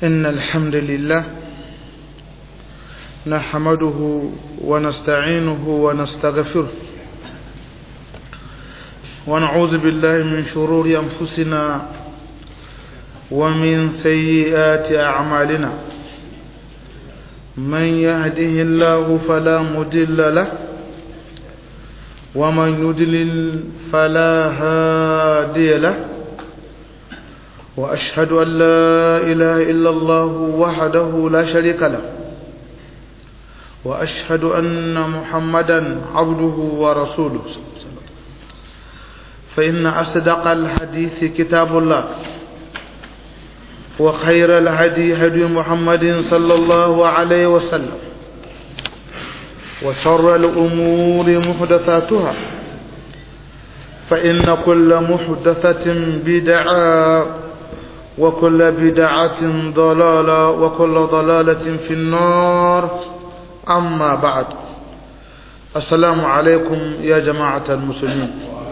إن الحمد لله نحمده ونستعينه ونستغفره ونعوذ بالله من شرور أنفسنا ومن سيئات أعمالنا من يهده الله فلا مدل له ومن يدلل فلا هادي له وأشهد أن لا إله إلا الله وحده لا شريك له وأشهد أن محمدا عبده ورسوله فإن أصدق الحديث كتاب الله وخير الهدي هدي محمد صلى الله عليه وسلم وشر الأمور محدثاتها فإن كل محدثة بدعة وكل بدعة ضلالة وكل ضلالة في النار أما بعد السلام عليكم يا جماعة المسلمين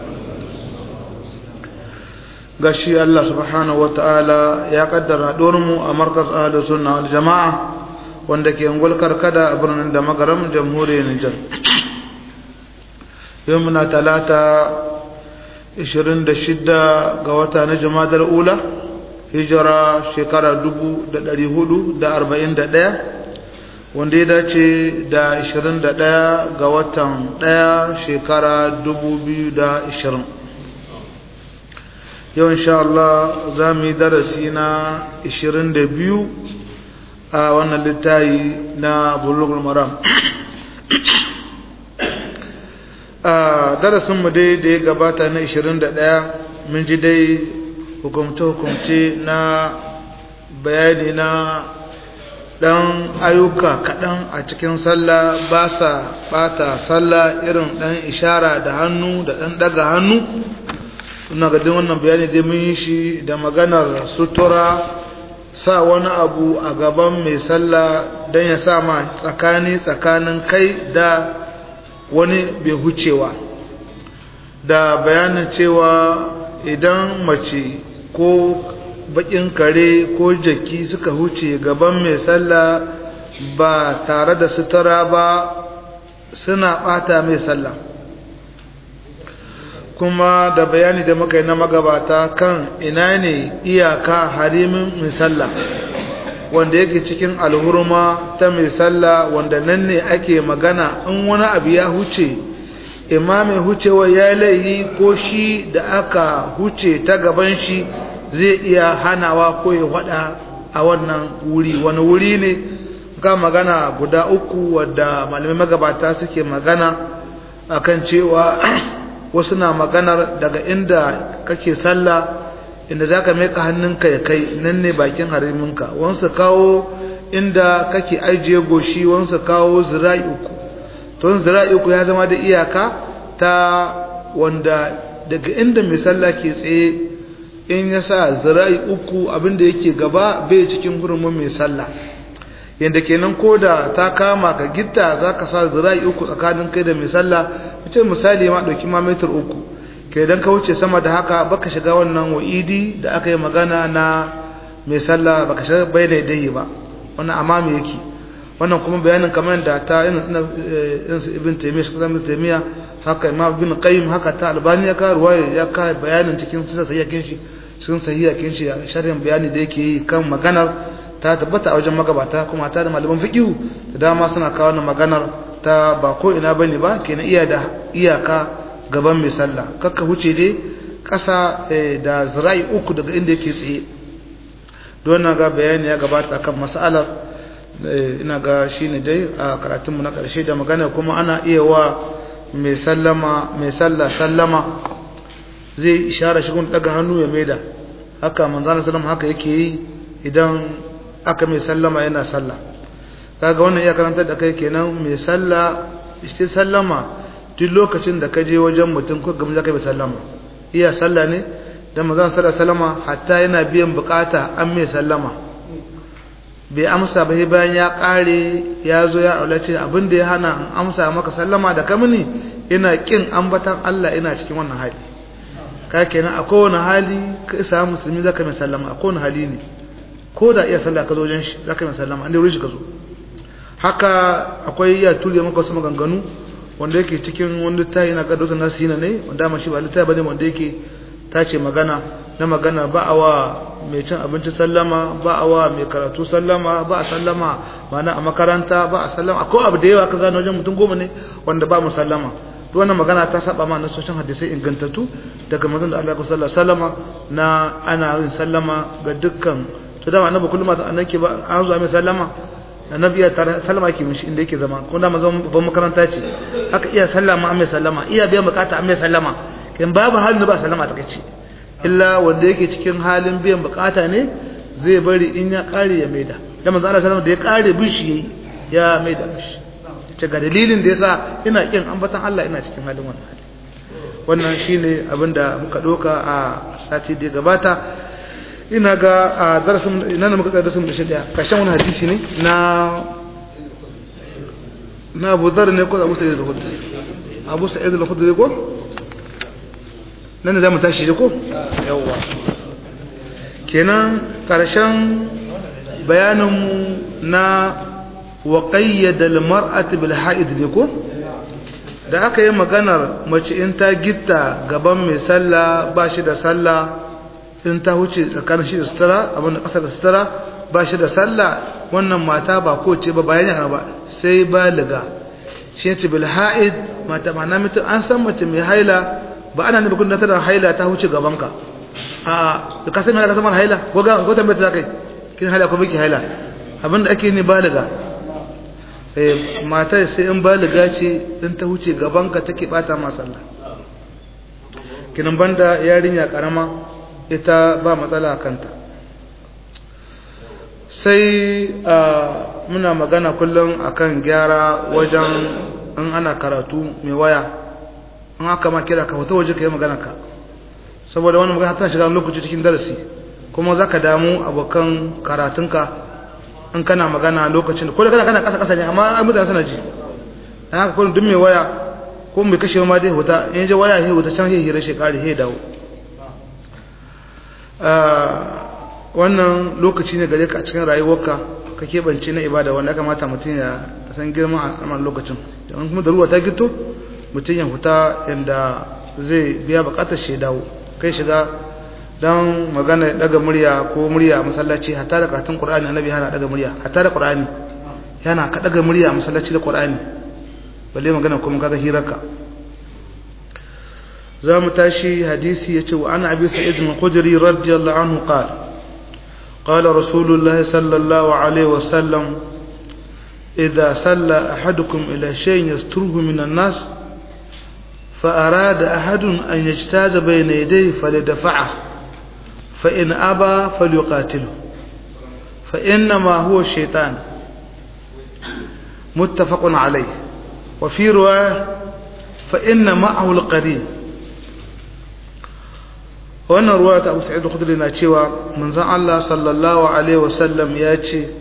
gashi Allah subhanahu ta'ala ya kaddara mu a markas ahlu sunna wal jama'a wanda ke ungul karkada a birnin da magaram jamhuriyar Nijar yau muna talata 26 ga wata na jumadar ula hijira shekara 441 wanda ya dace da 21 ga watan 1 shekara 2020 yau insha Allah za mu yi darasi na 22 a wannan littayi na bulugul maram a darasinmu dai da ya gabata na 21 mun ji dai hukumce-hukumce na bayani na ɗan ayyuka kaɗan a cikin sallah ba sa ɓata sallah irin ɗan ishara da hannu da ɗan ɗaga hannu ina ga din wannan bayani dai mun yi shi da maganar sutura sa wani abu a gaban mai sallah don ya sa ma tsakani tsakanin kai da wani bai hucewa da bayanin cewa idan mace ko bakin kare ko jaki suka huce gaban mai sallah ba tare da sutura ba suna bata mai sallah kuma da bayani da muka yi na magabata kan ina ne iyaka harimin misalla wanda yake cikin alhurma ta misalla wanda nan ne ake magana in wani abu ya huce imamin hucewa ya laihi ko shi da aka huce ta gaban shi zai iya hanawa ko ya wada a wannan wuri wani wuri ne ga magana guda uku wadda malamai magabata suke magana akan cewa wasu na maganar daga inda kake sallah inda za ka meka hannunka ya kai nan ne bakin hariminka wansu kawo inda kake ajiye goshi wansu kawo zira'i uku to zira'i uku ya zama da iyaka ta wanda daga inda mai sallah ke tsaye in ya sa zira'i uku abinda yake gaba bai cikin hurumin mai sallah yadda kenan ko da ta kama ka gitta za ka sa zira'i uku tsakanin kai da mai sallah ce misali ma ɗauki ma metar uku ke don ka wuce sama da haka baka shiga wannan wa'idi da aka yi magana na mai sallah baka shiga bai da dai ba wannan amma me yake wannan kuma bayanin kamar da ta irin su ibn taymiya shi ibn taymiya haka imam ibn qayyim haka ta albani ya ka ruwaya ya ka bayanin cikin sunan sahihakin shi sun sahihakin shi sharhin bayani da yake yi kan maganar ta tabbata a wajen magabata kuma ta da malaman fiqhu da dama suna kawo wannan maganar ta ba ko ina bane ba kenan iya da iyaka gaban mai sallah kakka huce dai ƙasa da zira'i uku daga inda yake tsaye don ga bayani ya gabata kan mas'alar ina ga shine dai a karatunmu na ƙarshe da magana kuma ana iya wa mai sallama mai sallah sallama zai ishara shi daga hannu ya maida haka manzana sallama haka yake yi idan aka mai sallama yana sallah kaga wannan iya karantar da kai kenan mai sallah shi sallama duk lokacin da ka je wajen mutum ko gaban zaka mai sallama iya sallah ne dan manzon sallallahu sallama hatta yana biyan bukata an mai sallama bai amsa ba bayan ya kare ya zo ya aulace abin da ya hana an amsa maka sallama da kamini ina kin ambatan Allah ina cikin wannan hali ka kenan a kowane hali ka isa musulmi zaka mai sallama a kowane hali ne ko da iya sallah ka zo wajen shi za ka yi sallama an dai wurin shi ka zo haka akwai ya tuliya maka wasu maganganu wanda yake cikin wani littafi na kadota na sina ne wanda ma shi ba littafi bane wanda yake tace magana na magana ba a wa mai cin abinci sallama ba a wa mai karatu sallama ba a sallama mana a makaranta ba a sallama akwai abu da yawa ka zana wajen mutum goma ne wanda ba mu sallama duk wannan magana ta saba ma nasoshin hadisai ingantattu daga manzon da Allah sallallahu alaihi wasallama na ana yin sallama ga dukkan to dama annabi kullum ma annabi ba an zo mai sallama annabi ya tare sallama ke mishi inda yake zama kuma dama zama babban makaranta ce haka iya sallama an mai sallama iya biyan bukata an mai sallama kin babu halin ba sallama ta kace illa wanda yake cikin halin biyan bukata ne zai bari in ya kare ya maida da manzo Allah sallama da ya kare bishi yayi ya maida mishi ce ga dalilin da yasa ina kin ambatan Allah ina cikin halin wannan hali wannan shine abinda muka doka a sati da gabata ina ga a darasin ina ne muka tsaya darasin da shi daya kashin wani hadisi ne na na Abu Dharr ne ko Abu Sa'id al-Khudri Abu Sa'id al-Khudri ko nan da zamu tashi ko yawa kenan karshen bayanin mu na wa qayyada al-mar'ati bil ha'id ne ko da aka yi maganar mace in ta gitta gaban mai sallah ba shi da sallah in ta huce tsakanin shi da sutura abinda ƙasa da sutura ba shi da sallah wannan mata ba ko ce ba bayani ba sai baliga shi ne bil ha'id mata ma mutum an san mace mai haila ba ana nufin da tana haila ta huce gaban ka a da ka san mai ka san haila ko ga ko tambayar ta kai kin haila ko biki haila abinda ake ne baliga eh mata sai in baliga ce in ta huce gaban ka take bata ma sallah kinan banda yarinya karama ita ba matsala kanta sai muna magana kullum akan gyara wajen in ana karatu mai waya in aka ma kira ka wata waje ka yi magana ka saboda wani magana ta shiga lokaci cikin darasi kuma za ka damu abokan karatunka in kana magana lokacin ko da kana kana kasa kasa ne amma ai mutane suna ji dan haka kullum duk mai waya ko mai kashe ma dai huta in je waya sai huta can sai hira shi kare sai dawo wannan lokaci ne gare ka a cikin rayuwarka ka keɓance na ibada wanda kamata mutum ya san girman al'amar lokacin don kuma da ruwa ta gito mutum ya huta yadda zai biya bukatar shi dawo kai shiga don magana daga murya ko murya a masallaci hatta da karatun qur'ani annabi yana daga murya hatta da qur'ani yana ka daga murya a masallaci da qur'ani balle magana kuma kaga hirarka za mu tashi hadisi ya ce wa ana abi sa'id al-khudri radiyallahu anhu qala قال رسول الله صلى الله عليه وسلم إذا صلى أحدكم إلى شيء يستره من الناس فأراد أحد أن يجتاز بين يديه فليدفعه فإن أبى فليقاتله فإنما هو الشيطان متفق عليه وفي رواية فإن معه القرين wannan ruwa ta abu sa'id al-khudri na cewa manzon Allah sallallahu alaihi wasallam ya ce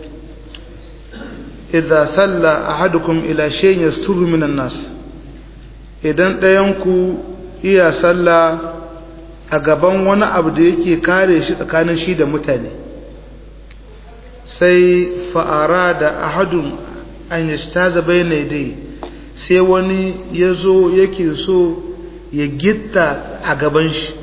idza salla ahadukum ila shay'in yasturu minan nas idan ɗayan ku iya salla a gaban wani abu da yake kare shi tsakanin shi da mutane sai fa'ara da ahadun an yashtaza bayna dai sai wani yazo yake so ya gitta a gaban shi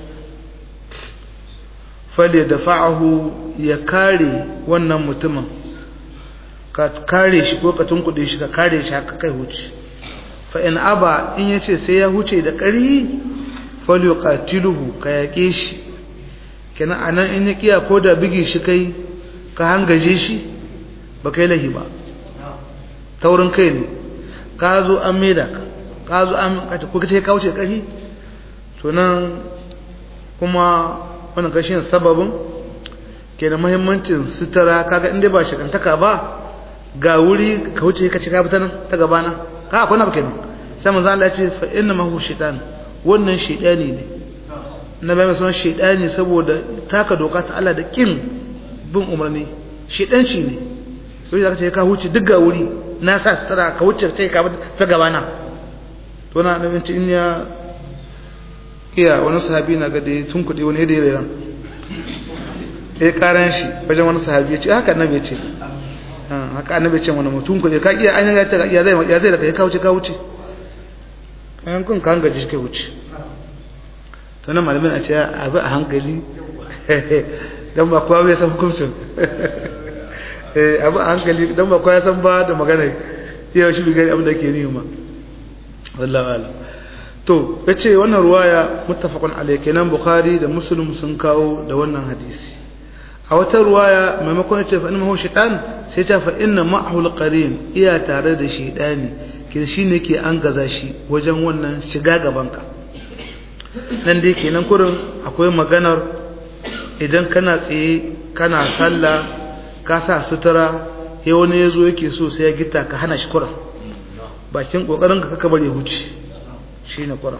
fale da fa'ahu ya kare wannan mutumin ka kare shi ko ka tunkuɗe shi ka kare shi haka kai huce fa'in aba in ya ce sai ya huce da ƙari fale ƙatiluhu ka yaƙe shi kenan a nan in ya ƙiya ko da bigi shi kai ka hangaje shi ba kai lahi ba taurin kai ne ka zo an maida ka ka zo an ko ka ce ka wuce ƙari to nan kuma wannan kashin sababin ke da muhimmancin sutura kaga inda ba shakantaka ba ga wuri ka wuce ka ci ka fita nan ta gabana ka akwai na ba kenan sai manzo Allah ya ce fa inna ma hu shaytan wannan shaytani ne na bai masa shaytani saboda taka doka ta Allah da kin bin umarni shaytan shi ne sai ka ce ka wuce duk ga wuri na sa sutura ka wuce sai ka ta gabana to na nabin in ya iya wani sahabi na ga da tun kuɗi wani da ran ya karan shi wajen wani sahabi ya ce haka annabi ya ce haka annabi ya ce wani mutum ku ka iya an ya ta ya zai ya zai da kai ka wuce ka wuce kan kun kan gaji shi kai wuce to nan malamin a ce abu a hankali dan ba kowa bai san hukuncin eh abu a hankali dan ba kowa ya san ba da magana yau shi bi gani abin da ke ni ma wallahi alam to yace wannan ruwaya muttafaqun alayhi kenan bukhari da muslim sun kawo da wannan hadisi a wata ruwaya maimakon yace fa innahu shaytan sai ta fa inna ma'ahu alqarin iya tare da shaytani kin shine ke an gaza shi wajen wannan shiga gaban ka nan dai kenan kurin akwai maganar idan kana tsaye kana sallah ka sa sutura sai wani yazo yake so sai ya gita ka hana shi kuran bakin kokarin ka kaka bari huce shine Qur'an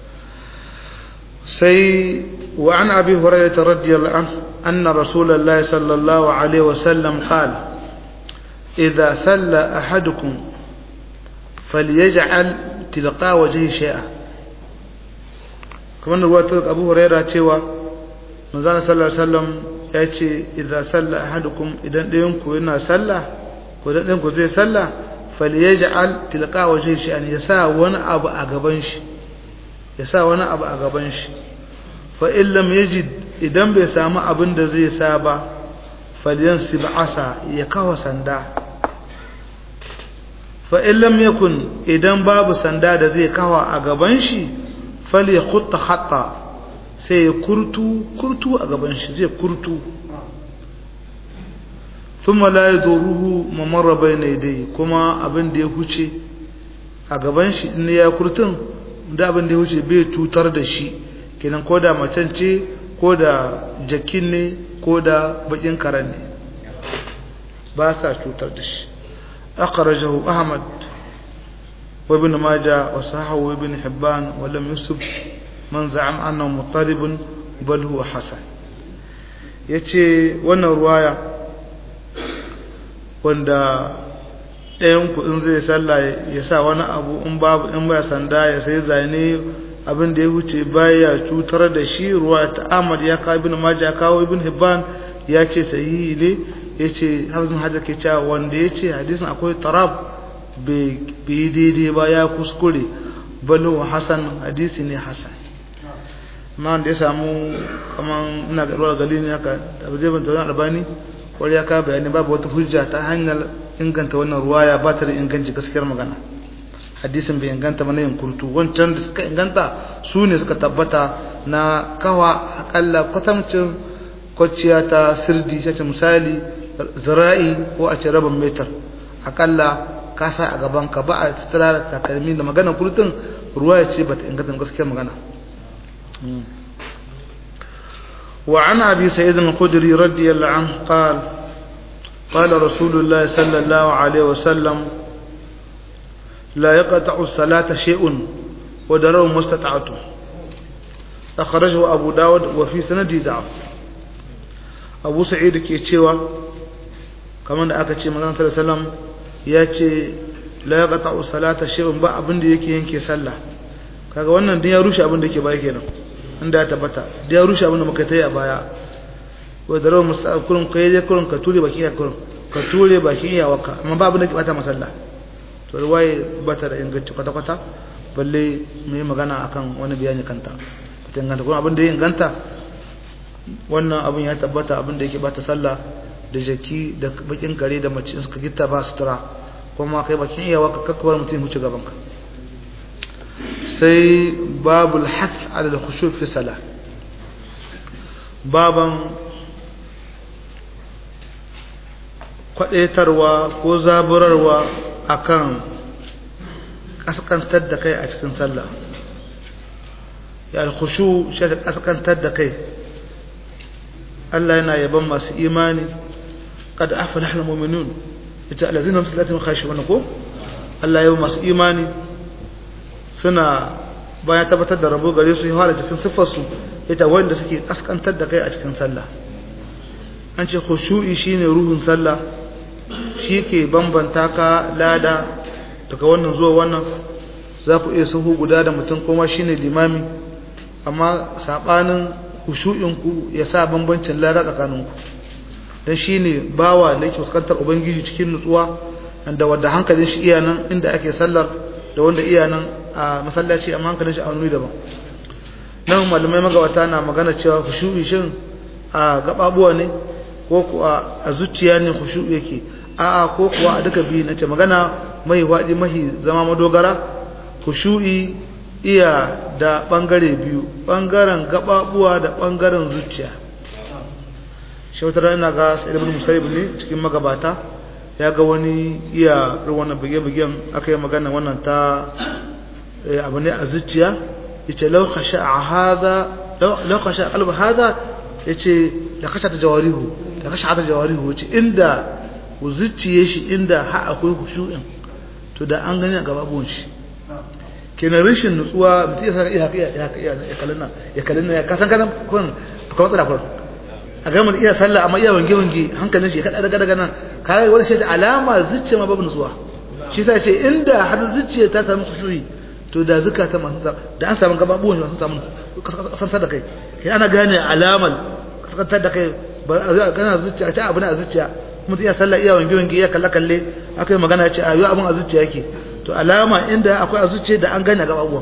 sai wa an abi hurairah radiyallahu anhu anna rasulullahi sallallahu alaihi wasallam qala idha salla ahadukum falyaj'al tilqa wajhi shay'a kamar ruwatar abu hurairah cewa manzon sallallahu alaihi wasallam ya ce idza salla ahadukum idan ɗayan ku yana sallah ko dan ɗayan ku zai sallah falyaj'al tilqa wajhi shay'an yasa wani abu a gaban shi yasa wani abu a gaban shi fa in lam yajid idan bai samu abin da zai sa ba falyansib asa ya kawo sanda fa in lam yakun idan babu sanda da zai kawo a gaban shi falyakhutta hatta sai ya kurtu kurtu a gaban shi zai kurtu thumma la yaduruhu mamarra bayna yadayhi kuma abin da ya huce a gaban shi in ya kurtun da abin da ya huce bai cutar da shi kenan ko da macen ce ko da jakin ne ko da bakin karan ne ba sa cutar da shi akhrajahu ahmad wa ibn majah wa sahahu ibn hibban wa lam yusib man za'am annahu mutarib bal huwa hasan yace wannan ruwaya wanda ɗayan ku in zai sallah ya sa wani abu in babu in ba sanda ya sai zane abin da ya wuce baya cutar da shi ruwa ta Ahmad ya kawo ibn Majah kawo ibn Hibban ya ce sahihi ne ya ce Hafizun Hajar ke cewa wanda ya ce hadisin akwai tarab bai daidai ba ya kuskure balo Hassan hadisi ne Hassan ma da ya samu kaman ina ga ruwa gali ne haka da bai ban tawon albani wani ya kawo bayani babu wata hujja ta hanyar inganta wannan ruwaya ba ta da inganci gaskiyar magana hadisin bai inganta mana yin kurtu wancan da suka inganta su ne suka tabbata na kawa akalla kwatamcin kwaciya ta sirdi sace misali zira'i ko a ce rabin metar akalla ka sa a gaban ka ba a tattara da takalmi da magana kurtun ruwa ya ce ba ta inganta gaskiyar magana وعن أبي سيد الخدري رضي الله عنه قال قال رسول الله صلى الله عليه وسلم لا يقطع الصلاة شيء ودروا ما استطعته أخرجه أبو داود وفي سنده ضعف أبو سعيد كي تشيوا كمان aka ce manzon sallallahu alaihi wasallam ya ce la yaqta'u salata shay'un ba abin da yake yanke sallah kaga wannan din ya rushe abin da yake baya kenan inda ya tabbata da ya rushe abin da muka tayi a baya wa da rawu mustaqilun kai dai kurun ka ture baki ya kurun ka ture baki ya waka amma ba abin da ke bata masalla to ruwaye bata da inganci kwata-kwata balle mai magana akan wani bayani kanta ta inganta kuma abin da ya inganta wannan abin ya tabbata abin da yake bata sallah da jaki da bakin kare da mace suka gita ba sutura kuma kai bakin iyawa ka kakkawar mutum huce gabanka sai babul hath ala al-khushu fi salah baban kwadaitarwa ko zaburarwa akan kaskantar da kai a cikin sallah ya alkhushu shi ta kaskantar da kai Allah yana yaban masu imani qad aflaha almu'minun ita allazina hum salatin khashi'un ko Allah ya masu imani suna bayan tabbatar da rabo gare su ya fara cikin siffar su ita wanda suke kaskantar da kai a cikin sallah an ce khushu'i shine ruhun sallah shi ke bambanta ka lada daga wannan zuwa wannan za ku iya sahu guda da mutum kuma shi ne limami amma saɓanin hushu'inku ya sa bambancin lada tsakaninku dan shine bawa da yake fuskantar ubangiji cikin nutsuwa da wanda hankalin shi iya nan inda ake sallar da wanda iya nan a masallaci amma hankalin shi a wani daban nan malamai magawata na magana cewa khushu'i shin a gababuwa ne ko kuwa a zuciya ne khushu'i yake a'a ko kuwa a duka biyu nace magana mai wadi mahi zama madogara khushu'i iya da bangare biyu bangaren gababuwa da bangaren zuciya shautar ina ga sa'id ibn musayyib ne cikin magabata ya ga wani iya wannan bige-bigen aka yi magana wannan ta abu ne a zuciya yace law khasha hadha law khasha qalb hadha yace la khasha ta jawarihu la khasha ta jawarihu yace inda zuciye shi inda ha akwai khushu'in to da an gani a gababun shi kenan rashin nutsuwa mutum ya saka iya iya iya ya kalina ya kalina ya kasan kasan kun akwai matsala kun a ga mutum iya sallah amma iya wange wange hankalin shi ya kada daga daga nan kai wani shi alama zuciya ma babu nutsuwa shi ta ce inda har zuciya ta samu khushu'i to da zukata masu da an samu gababuwan masu samu kasantar da kai kai ana gane alamal kasantar da kai ba a gana zuciya ce abu ne a zuciya mutum iya sallah iya wange wange iya kalle kalle aka yi magana ce a yi abin a zuciya yake to alama inda akwai a zuciya da an gane gababuwan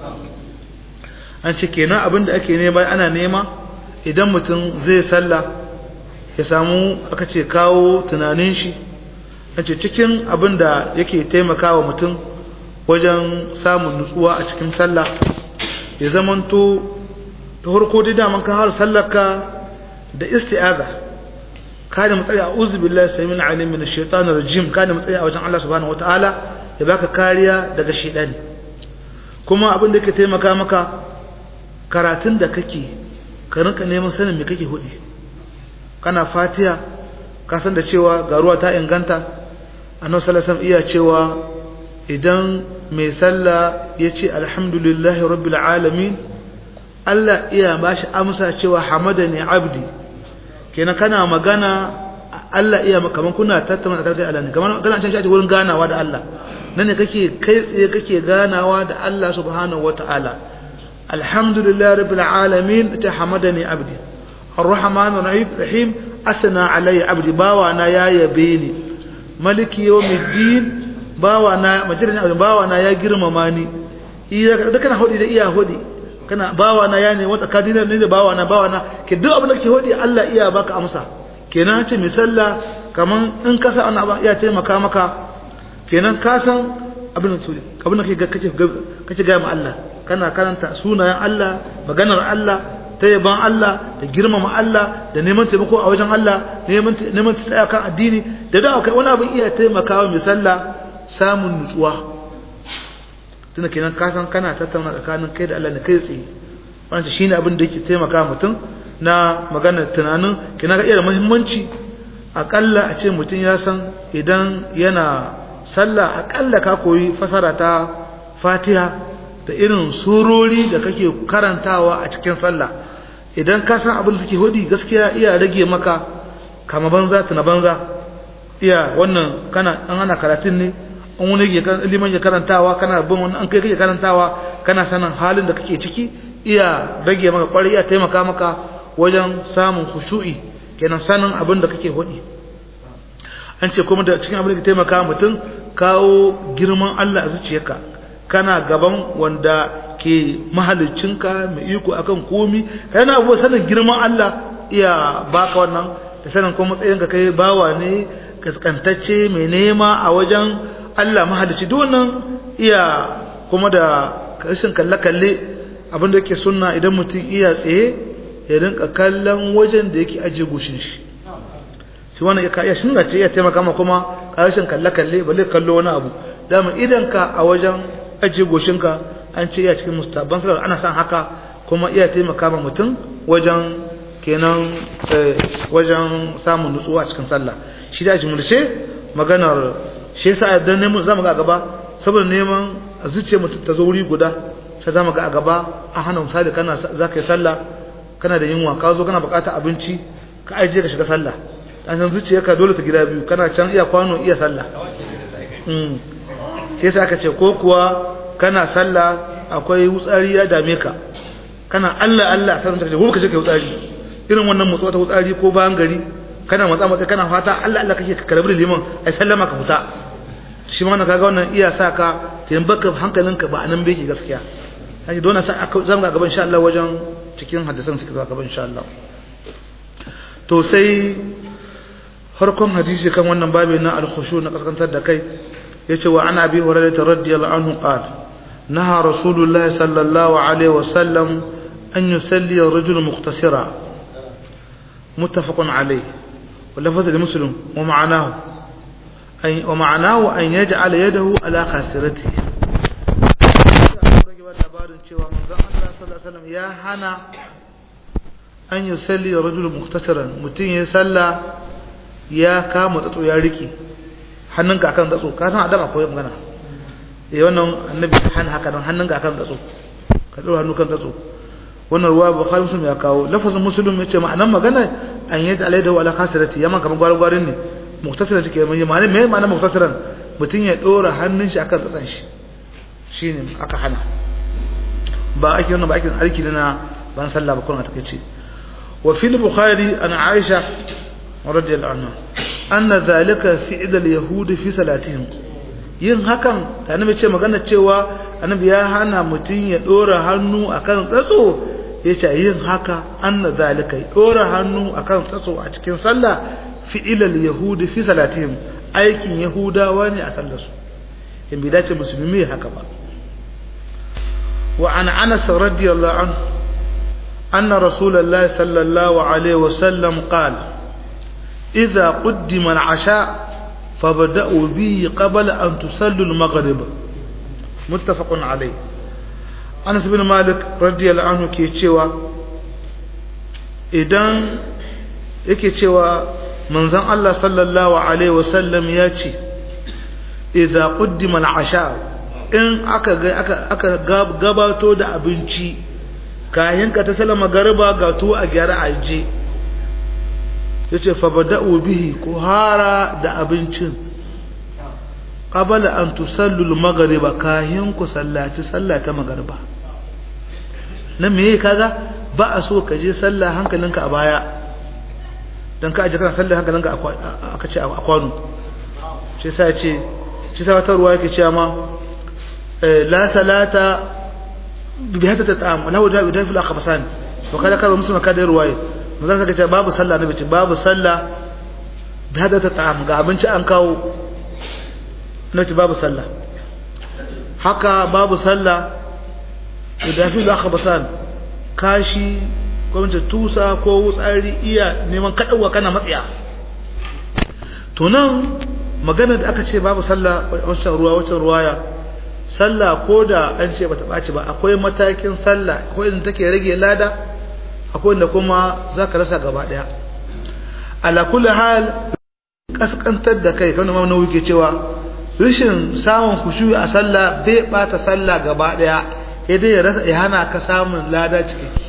an ce kenan abin da ake nema ana nema idan mutum zai sallah ya samu aka ce kawo tunanin shi an ce cikin abin da yake taimakawa mutum wajen samun nutsuwa a cikin sallah ya zamanto ta harko dai daman kan har sallarka da isti'aza ka da matsayi a uzu billahi samin alim min shaitanir rajim ka da matsayi a wajen Allah subhanahu wataala ya baka kariya daga shaitani kuma abin da yake taimaka maka karatun da kake ka rinka neman sanin me kake hudi kana fatiha ka san da cewa ga ruwa ta inganta annabi sallallahu alaihi wasallam iya cewa idan mai sallah ya ce alhamdulillahi rabbil alamin Allah iya ba shi amsa cewa hamada ne abdi kenan kana magana Allah iya kaman kuna tattauna da kai Allah ne kaman kana can shi wurin ganawa da Allah nan ne kake kai tsaye kake ganawa da Allah subhanahu wataala alhamdulillahi rabbil alamin ta hamada ne abdi arrahman rahim asna alayya abdi bawa na ya yabe ni maliki yawmiddin bawa na majalin abin bawa na ya girmama ni iya da kana hodi da iya hodi kana bawa na ya ne wata kadina ne da bawa na bawa na ke duk abin da ke hodi Allah iya baka amsa kenan ce misalla kaman in ka sa ana iya taimaka maka kenan ka san abin da abin da kake kake ga Allah kana karanta sunayen Allah maganar Allah ta yaban Allah da girmama Allah da neman taimako a wajen Allah neman neman tsaya kan addini da da wani abin iya taimakawa misalla samun nutsuwa tunda kenan ka san kana tattauna tsakanin kai da Allah ne kai tsaye wannan shine abin da yake taimaka mutum na maganar tunanin kina ga iya muhimmanci akalla a ce mutum ya san idan yana sallah akalla ka koyi fasara ta Fatiha da irin surori da kake karantawa a cikin sallah idan ka san abin da suke hudi gaskiya iya rage maka kama banza tuna banza iya wannan kana an ana karatun ne an wani liman ya karantawa kana bin wani an kai kake karantawa kana sanin halin da kake ciki iya rage maka kwarai iya taimaka maka wajen samun khushu'i kenan sanin abin da kake hudi an ce kuma da cikin abin da ke taimaka mutum kawo girman Allah a zuciyarka kana gaban wanda ke mahalicinka mai iko akan komi kana abuwa sanin girman Allah iya baka wannan da sanin kuma matsayinka kai bawa ne kaskantacce mai nema a wajen Allah mahalicci duk wannan iya kuma da rashin kalle-kalle abinda yake sunna idan mutum iya tsaye ya rinka kallon wajen da yake ajiye goshin shi shi wannan ya iya sunna ce ya taimaka ma kuma rashin kalle-kalle balle kallo wani abu dama idan ka a wajen ajiye goshinka an ce iya cikin mustaban salar ana san haka kuma iya taimaka ma mutum wajen kenan wajen samun nutsuwa cikin sallah shi da jimurce maganar shi yasa idan neman zamu ga gaba saboda neman zuciya mutum ta zo wuri guda sai zamu ga a gaba a hana misali kana zaka yi sallah kana da yunwa ka zo kana bukatar abinci ka aje ka shiga sallah dan san zuciyarka dole ta gida biyu kana can iya kwano iya sallah mm sai yasa aka ce ko kuwa kana sallah akwai wutsari ya dame ka kana Allah Allah sai mutum gobe ka je ka yi tsari irin wannan motsa ta tsari ko bayan gari kana matsa matsa kana fata Allah Allah kake ka karbi liman ai sallama ka fita shi ma kaga wannan iya sa ka kin baka hankalinka ba anan bai gaskiya sai don sa aka zama gaban insha Allah wajen cikin hadisan suke zuwa gaban insha Allah to sai farkon hadisi kan wannan babu na al-khushu na kaskantar da kai yace wa ana bi hurairah radiyallahu anhu qala naha rasulullahi sallallahu alaihi wasallam an yusalli ar-rajul mukhtasira muttafaqun alayh ولفظ لمسلم ومعناه أي ومعناه أن يجعل يده على خاسرته يا هنا أن يصلي رجل مختصرا متين يصلى ya kama tsatso ya riki hannunka akan tsatso ka san adam akwai magana eh wannan annabi hana haka nan hannunka akan tsatso ka dora hannu kan tsatso wannan ruwa bukhari muslim ya kawo lafazin muslim yace ma'anan magana an yadda alaihi wa ala khasirati yaman kamar gwargwarin ne muktasiran take mai ma'ana me ma'ana muktasiran mutun ya dora hannun shi akan tsatsan shi shine aka hana ba ake wannan ba ake alki na ban sallah ba kun a takeice wa fil bukhari an aisha رضي الله عنها أن ذلك فعل اليهود في صلاتهم yin hakan da annabi ce magana cewa annabi ya hana mutum ya dora hannu akan tsatso yace yin haka anna zalika dora hannu akan tsatso a cikin sallah fi'ilal yahudi fi salatihim aikin yahudawa ne a sallar su in bai dace musulmi haka ba wa an anas radiyallahu anhu anna rasulullahi sallallahu alaihi wasallam qala إذا قدم العشاء فبدأوا به قبل أن تصلوا المغرب متفق عليه أنس بن مالك رضي الله عنه كي تشوى إذن yake cewa manzon Allah sallallahu alaihi wasallam ya ce idza quddima al-asha in aka aka aka gabato da abinci kayan ka ta sallama garba ga tuwo a gyara aje yace fa bada'u bihi ku hara da abincin qabala an tusallu al-maghriba kahin ku sallaci sallata magriba nan me kaga ba a so ka je sallah hankalinka a baya dan ka aje kana sallah hankalinka aka ce a kwano shi yasa ce shi sa wata ruwa yake cewa ma la salata bi hadda ta'am lahu da bi dafil akhbasan wa kada kada musulma kada ruwaye manzon saka ce babu sallah nabi ce babu sallah bi hadda ta'am ga abinci an kawo nace babu sallah haka babu sallah bi dafil akhbasan kashi gwamnati tusa ko wutsari iya neman kaɗauwa kana matsaya to nan magana da aka ce babu sallah wancan ruwa wancan ruwaya sallah ko da an ce bata ɓaci ba akwai matakin sallah akwai inda take rage lada akwai inda kuma za ka rasa gaba ɗaya ala kulli hal kaskantar da kai kan ma nawi ke cewa rashin samun kushuyi a sallah bai bata sallah gaba ɗaya sai dai ya rasa ya hana ka samun lada cikakke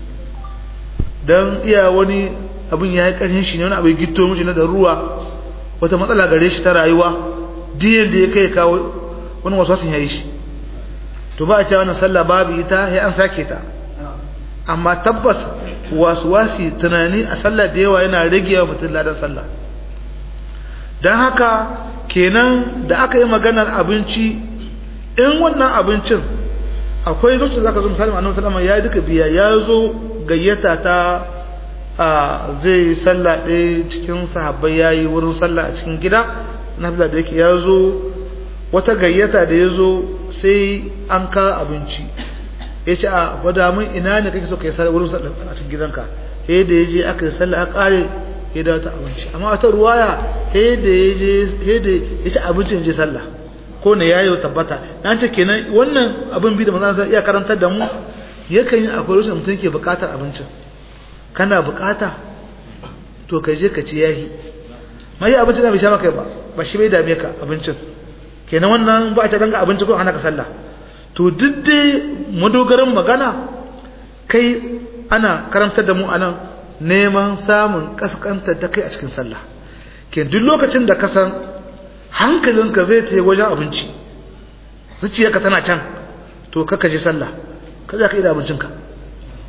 don iya wani abin ya yi ƙarshen shi ne wani abin gito mace na da ruwa wata matsala gare shi ta rayuwa diyan da ya kai kawo wani wasu wasu ya yi shi to ba a cewa wannan sallah babu ita ya an sake ta amma tabbas wasu wasi tunani a sallah da yawa yana rage wa mutum ladan sallah don haka kenan da aka yi maganar abinci in wannan abincin akwai lokacin da zaka zo misali annabi sallama ya duka biya ya zo gayyata ta a zai sallah ɗaya cikin sahabbai ya yi wurin sallah a cikin gida na da yake ya zo wata gayyata da ya zo sai an ka abinci ya ce a gwada min ina ne kake so ka yi sallah wurin sallah a cikin gidanka he da ya je aka yi sallah a ƙare ya dawo ta abinci amma wata ruwaya he da ya je he da ya ci abincin je sallah ko ne ya yi tabbata na ce kenan wannan abin bi da manzan iya karantar da mu yakan yi akwai rashin mutum ke bukatar abincin kana bukata to ka je ka ci yahi mai abincin da bai sha maka ba ba shi bai dame ka abincin kenan wannan ba a ta ganga abinci ko ana ka sallah to duk dai madogaran magana kai ana karantar da mu anan neman samun kaskantar da kai a cikin sallah ke duk lokacin da ka san hankalinka zai ta wajen abinci zuciyarka tana can to kaka je sallah ka za ka yi da abincinka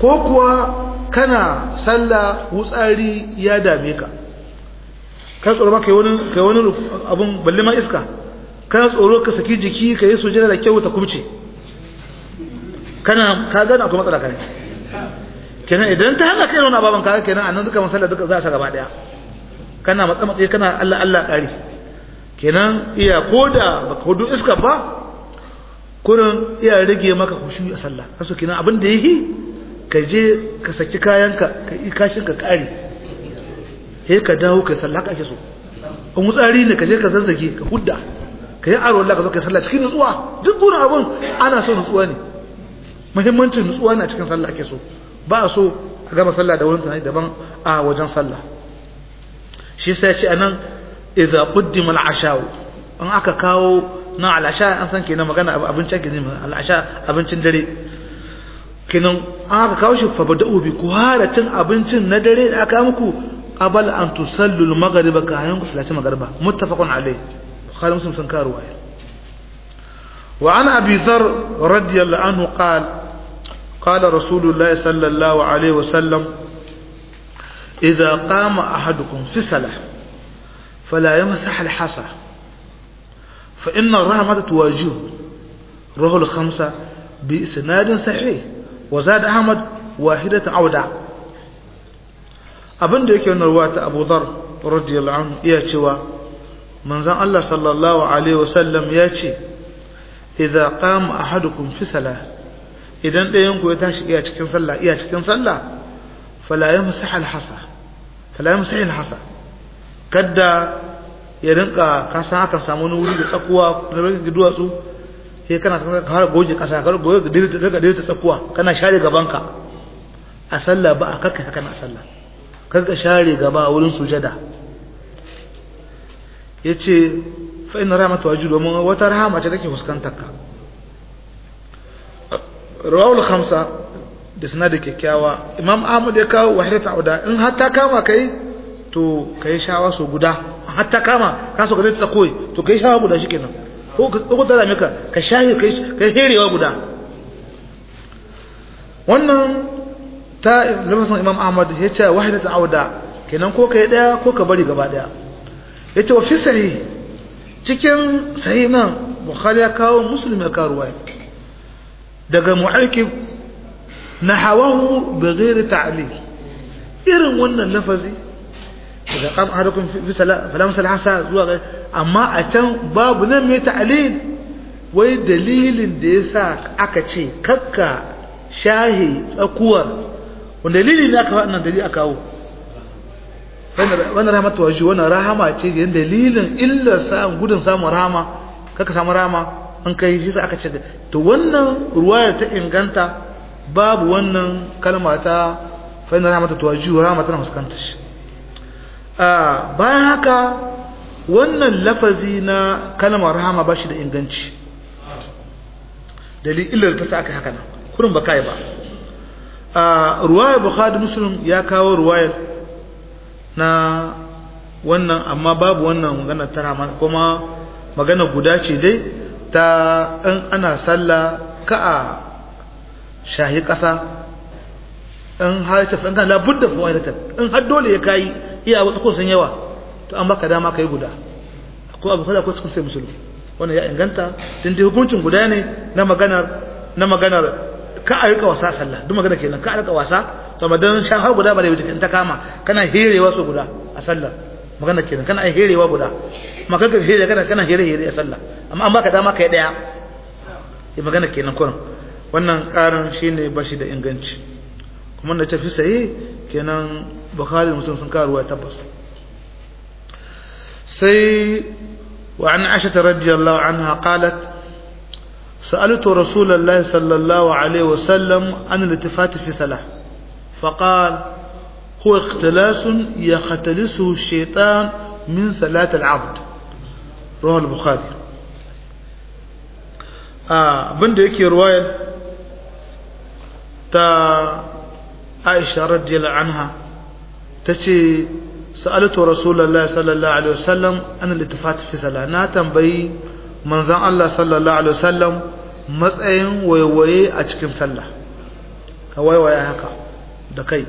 ko kuwa kana sallah wutsari ya dame ka kan tsoro maka wani kai wani abun balle ma iska kana tsoro ka saki jiki ka yi sujada da kyau ta kubce kana ka gana akwai matsala kai kenan idan ta hana kai wani ababan ka kenan annan duka masalla duka za a gaba daya kana matsa matsayi kana Allah Allah kare kenan iya koda baka hudu iska ba kurin iya rage maka khushu a sallah kaso kenan abin da yake ka je ka saki kayanka ka yi kashin ka kare sai ka dawo ka sallah ka ake so in wutsari ne ka je ka zazzage ka hudda ka yi aro Allah ka zo ka sallah cikin nutsuwa duk gurin abun ana so nutsuwa ne muhimmancin nutsuwa na cikin sallah ake so ba a so a gama sallah da wani tunani daban a wajen sallah shi sai ya ce anan idza qaddima al-asha an aka kawo na al-asha an san kenan magana abincin kenan al-asha abincin dare kenan an aka kawo shi fa bada'u bi kuharatin abincin na dare da aka muku qabal an tusallu al-maghrib ka hayan ku salati magriba muttafaqun alayh bukhari muslim sun kawo ruwaya wa an abi dhar radiyallahu anhu qala قال رسول الله صلى الله عليه وسلم إذا قام أحدكم في صلاة فلا يمسح الحصى فإن الرحمة تواجهه روح الخمسة بإسناد صحيح وزاد أحمد واحدة عودة abin da yake wannan ruwa ta Abu Dhar radiyallahu anhu iya cewa manzon Allah sallallahu alaihi wasallam ya ce idza qama ahadukum fi salah idan ɗayan ku ya tashi iya cikin sallah iya cikin sallah fala yamsah al-hasa fala yamsah al-hasa kada ya rinka ka san aka samu wani wuri da tsakuwa da rinka duwatsu sai kana ka har goje kasa ka goje da da ta tsakuwa kana share gabanka a sallah ba a kakka haka na sallah kaga share gaba wurin sujada yace fa inna rahmatu wajud domin wata rahama ce take fuskantar ka rawul khamsa da sanadi kyakkyawa imam ahmad ya kawo wahidatu auda in har ta kama kai to kai shawa so guda har ta kama ka so ka ta koyi to kai shawa guda shikenan ko ko da maka ka shahi kai kai herewa guda wannan ta lamarin imam ahmad ya ce wahidatu auda kenan ko kai daya ko ka bari gaba daya yace wa fi sahih cikin sahih nan bukhari ya kawo muslim ya kawo ruwaya daga mu'aikib nahawahu bighairi ta'lil irin wannan lafazi daga qam ahadukum fi falam salasa zuwa ga amma a can babu nan mai ta'lil wai dalilin da yasa aka ce kakka shahi tsakuwar wanda dalili ne aka wannan dalili aka kawo wannan rahmatu waji wannan rahama ce da dalilin illa samun gudun samun rahama kaka samu rahama an kai shi sai aka ce to wannan ruwayar ta inganta babu wannan kalma ta fa inna rahmatu tuwajjihu rahmatan fuskanta shi ah bayan haka wannan lafazi na kalmar rahama ba shi da inganci dalilin ta sa aka haka nan kurin ba kai ba ah ruwayar bukhari muslim ya kawo ruwayar na wannan amma babu wannan magana ta rahama kuma magana guda ce dai ta in ana sallah ka a shahi ƙasa in har ta in kan labudda fa wani ta in har dole ya kai iya wasu ko sun yawa to an baka dama kai guda ko abu kada ko cikin sai musulmi wannan ya inganta tun dai hukuncin guda ne na maganar na maganar ka a rika wasa sallah duk magana kenan ka a rika wasa to madan shaha guda ba da wuce ta kama kana herewa so guda a sallah magana kenan kana herewa guda maka ka here kana kana here here a sallah amma an baka dama kai daya yi magana kenan kurin wannan karin shine bashi da inganci kuma da tafi sai kenan bukhari muslim sun karuwa tabbas sai wa an aisha radiyallahu anha qalat سألت رسول الله صلى الله عليه وسلم عن الالتفات في صلاة فقال هو اختلاس يختلسه الشيطان من صلاة العبد رواه البخاري آه بند يكي رواية تا عائشة رضي الله عنها تشي سألت رسول الله صلى الله عليه وسلم عن الالتفات في صلاة نا تنبي منزان الله صلى الله عليه وسلم matsayin waiwaye a cikin sallah ka waiwaya haka da kai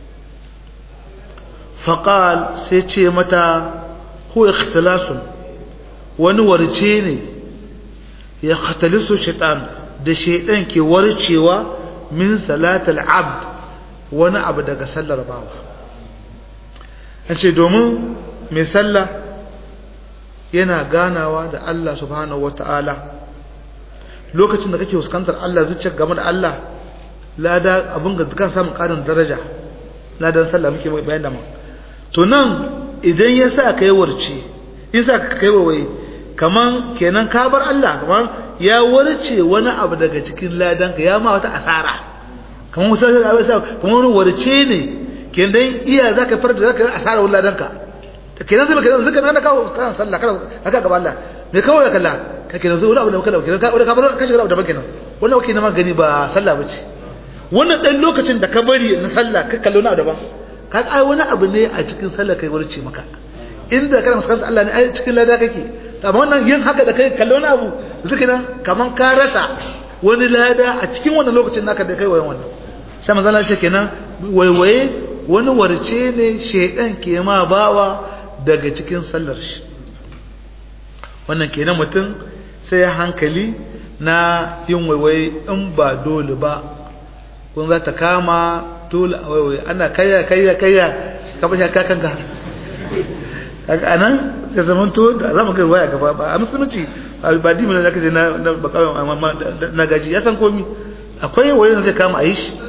faƙal sai ce mata huwa ikhtilasun wani warce ne ya khatalisu shaitan da shaitan ke warcewa min salatul abd wani abu daga sallar bawa an ce domin mai sallah yana ganawa da Allah subhanahu wata'ala lokacin da kake fuskantar Allah zuciyar game da Allah lada abin ga kan samun ƙarin daraja ladan sallah muke bayan da mu to nan idan ya sa kai warce in sa ka kai wawaye kaman kenan ka bar Allah kaman ya warce wani abu daga cikin ladan ka ya ma wata asara kaman wasu kaman wani warce ne kenan iya zaka farta zaka asara wani ladan ka kenan zai kenan zaka nan kawo kan sallah kada haka gaba Allah me kawo ya kalla ka kenan zai wani abu da muka dauke ka ka bar ka shiga abu da kenan wannan wake na magani ba sallah bace wannan dan lokacin da ka bari na sallah ka kallo na daban ka ai wani abu ne a cikin sallah kai warce maka inda kana muskanta Allah ne ai cikin lada kake amma wannan yin haka da kai kallo wani abu zuka nan kaman ka rasa wani lada a cikin wannan lokacin naka da kai wayan wannan sai manzo Allah ce kenan waiwaye wani warce ne shedan ke ma bawa daga cikin sallar shi wannan kenan mutum sai hankali na yin waiwaye in ba dole ba kun za ta kama dole a waiwaye ana kayya kayya kayya ka bashi ka kanka kaga anan ya zaman to da zama kai waya gaba ba a musulunci ba dimi na kaje na na gaji ya san komi akwai waye da zai kama a yi shi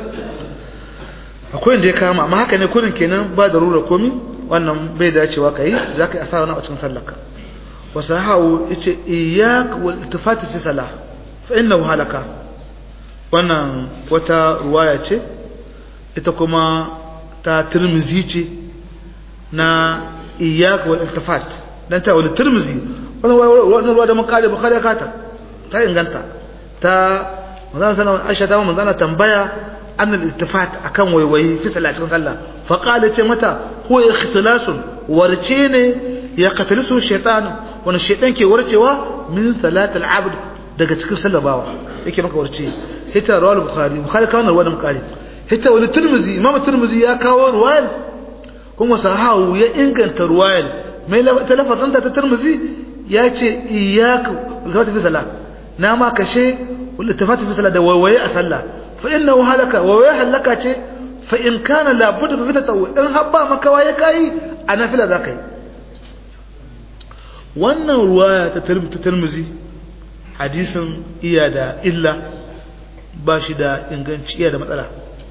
akwai inda ya kama amma haka ne kurin kenan ba da rura komi wannan bai dacewa kai za ka yi asara na a cikin sallarka wasu hawo yace iyyak wal iltifat fi salah fa innahu halaka wannan wata ruwaya ce ita kuma ta tirmizi ce na iyyak wal iltifat dan ta wal tirmizi wannan wannan ruwa da mun kare bukhari ka ta ta inganta ta manzon sallallahu alaihi wasallam Aisha ta tambaya an al-iltifat akan waiwayi fi sallah cikin sallah fa qala ce mata huwa ikhtilasun warce ne ya qatalisu shaytan wani shaytan ke warcewa min salat al-abd daga cikin sallah bawa yake maka warce hita rawal bukhari bukhari kawo wannan ruwa bukhari hita wal tirmizi imam tirmizi ya kawo ruwayar kuma sahawu ya inganta ruwayar mai talafazan ta tirmizi ya ce iyyaku iltifat fi salah na ma kashe iltifat fi salah da waiwaye a sallah فإنه هلك وويه هلك فإن كان لابد في تطوع إن هبا مكوا يكاي أنا في ذاك wannan ruwaya ta tirmizi hadisin iya da illa ba shi da inganci iya da matsala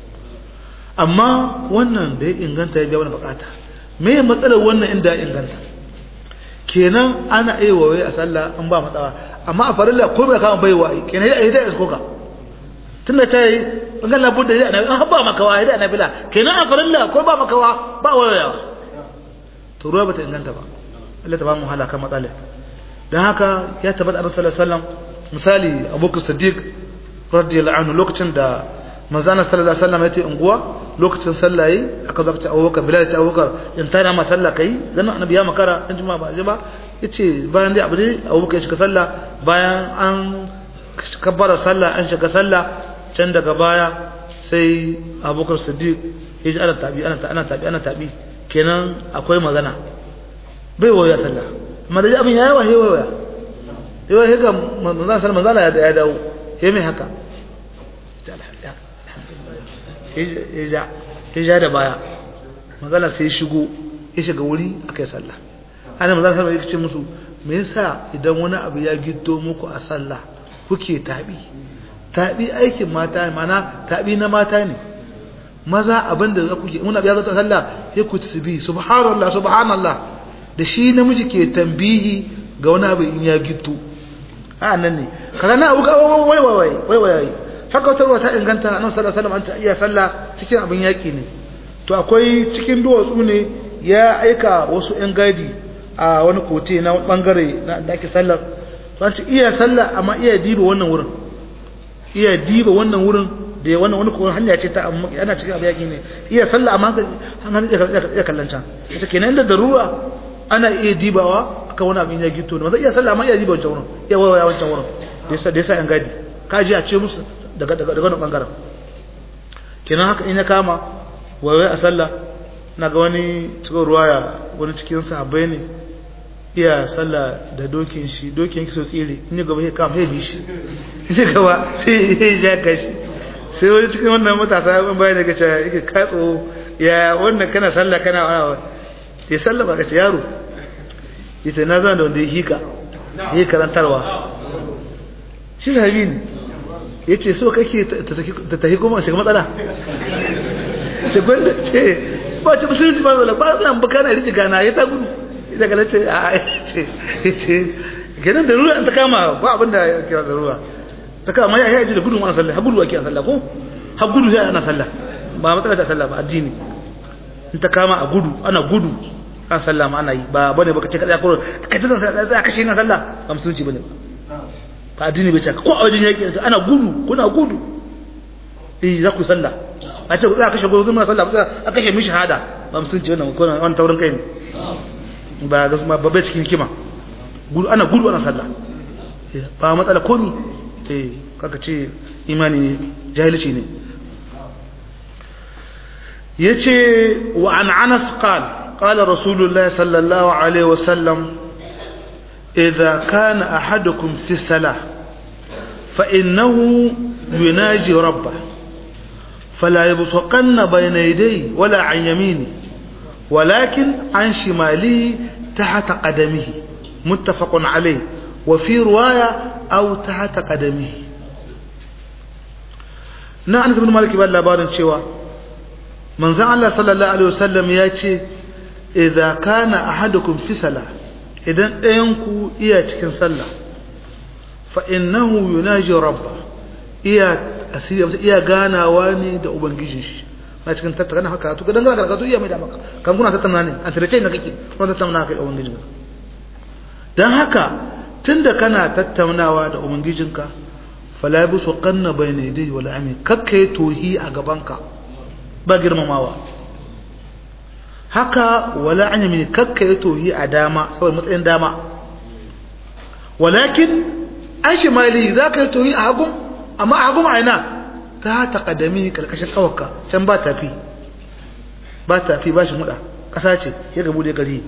amma wannan da ya inganta ya biya wani bukata me matsalar wannan inda ya inganta kenan ana iya wawaye a sallah an ba matsala amma a farilla ko bai kama baiwa kenan ya yi da iskoka tunda ta yi bangan labar da zai an ba makawa ya da nafila kenan a farilla ko ba makawa ba wayoyawa to ruwa bata inganta ba Allah ta ba mu halaka matsala dan haka ya tabbata Annabi sallallahu alaihi wasallam misali Abubakar Siddiq radiyallahu anhu lokacin da manzana sallallahu alaihi wasallam ya ce unguwa lokacin sallaye aka zo ta Abubakar Bilal ta Abubakar in tana ma sallah kai dan Annabi ya makara in jima ba jima yace bayan dai abu dai Abubakar ya shiga sallah bayan an kabbara sallah an shiga sallah can daga baya sai abubakar siddiq ya ji ana tabi ana tabi ana tabi kenan akwai magana bai waya sallah amma da abin yayi wahe waya yawa he ga manzon sallallahu manzala ya dawo he mai haka ya ja da baya manzala sai shigo ya shiga wuri akai sallah ana manzon sallallahu ya ce musu me yasa idan wani abu ya giddo muku a sallah kuke tabi tabi aikin mata mana tabi na mata ne maza abinda za ku ke muna biya zata sallah sai ku tasbih subhanallah subhanallah da shi namiji ke tambihi ga wani abu in ya gitu a nan ne kaga na abu wai wai wai wai wai haka wata ruwa ta inganta annabi sallallahu alaihi wasallam an ta iya sallah cikin abin yaki ne to akwai cikin duwatsu ne ya aika wasu yan gadi a wani kote na bangare na da ake sallar to an ce iya sallah amma iya diba wannan wurin iya diba wannan wurin da ya wannan wani kuma hanya ce ta ana cikin abu yaƙi ne iya sallah amma hankali ya kallon can ita kenan da darura ana iya dibawa akan wani abin ya gito ne zai iya sallah amma iya diba wancan wurin iya wawaya wancan wurin da yasa da yasa yan gadi ka ji a ce musu daga daga daga wannan bangaren kenan haka in ya kama waiwai a sallah na ga wani cikin ruwaya wani cikin sahabbai ne iya sallah da dokin shi dokin ki so tsire in ya gaba ya kama ya bi shi ya gaba sai ya ja kashi sai wani cikin wannan matasa ya bayan daga cewa yake katso ya wannan kana sallah kana wani ya sallah ba ka ce yaro ita na zama da wanda ya hika ya karantarwa shi sahabi ne ya ce so kake ta tafi kuma shiga matsala ce gwanda ce ba ce musulunci ba zala ba zan baka na riji gana ya ta gudu ita kala ce a ce ce kenan da ruwa ta kama ba abin da ya kira da ruwa ta kama ya yi da gudu ana sallah ha gudu ake sallah ko ha gudu sai ana sallah ba matsala ta sallah ba addini in ta kama a gudu ana gudu an sallah ma ana yi ba bane baka ce ka tsaya ko ka ta sallah kashe na sallah ba musulunci bane ba addini bai ce ko a wajen yaki ana gudu kuna gudu eh za ku sallah a ce za ka kashe gudu zuma sallah a kashe mi shahada ba musulunci wannan ko wannan taurin kai ne ba ga ba bai cikin kima gudu ana gudu ana sallah ba matsala komi eh kaka ce imani ne jahilci ne yace wa an anas qala قال رسول الله صلى الله عليه وسلم إذا كان أحدكم في الصلاة فإنه يناجي ربه فلا يبصقن بين يديه ولا عن يمينه ولكن عن شماله تحت قدمه متفق عليه وفي رواية أو تحت قدمه na anas bin malik ibn labarin cewa manzon Allah sallallahu alaihi wasallam ya ce idza kana ahadukum fi salah idan ɗayan ku iya cikin sallah fa innahu yunaji rabba iya asiri iya ganawa ne da ubangijin shi na cikin tattaka na haka to kadan kana karatu iya mai da maka kan kuna tattauna ne a tare ne kake kuna tattauna kai da ubangijin ka dan haka tunda kana tattaunawa da ubangijinka fala bisu qanna bayna yadayhi wala ami kakkai tohi a gabanka ba girmamawa haka wala an yamini kakka ya tohi a dama saboda matsayin dama walakin an shi mali za ka yi tohi a hagun amma a hagun aina ta taƙadami ƙarƙashin ƙawarka can ba tafi ba tafi ba shi muɗa ƙasa ce ya gabu da gari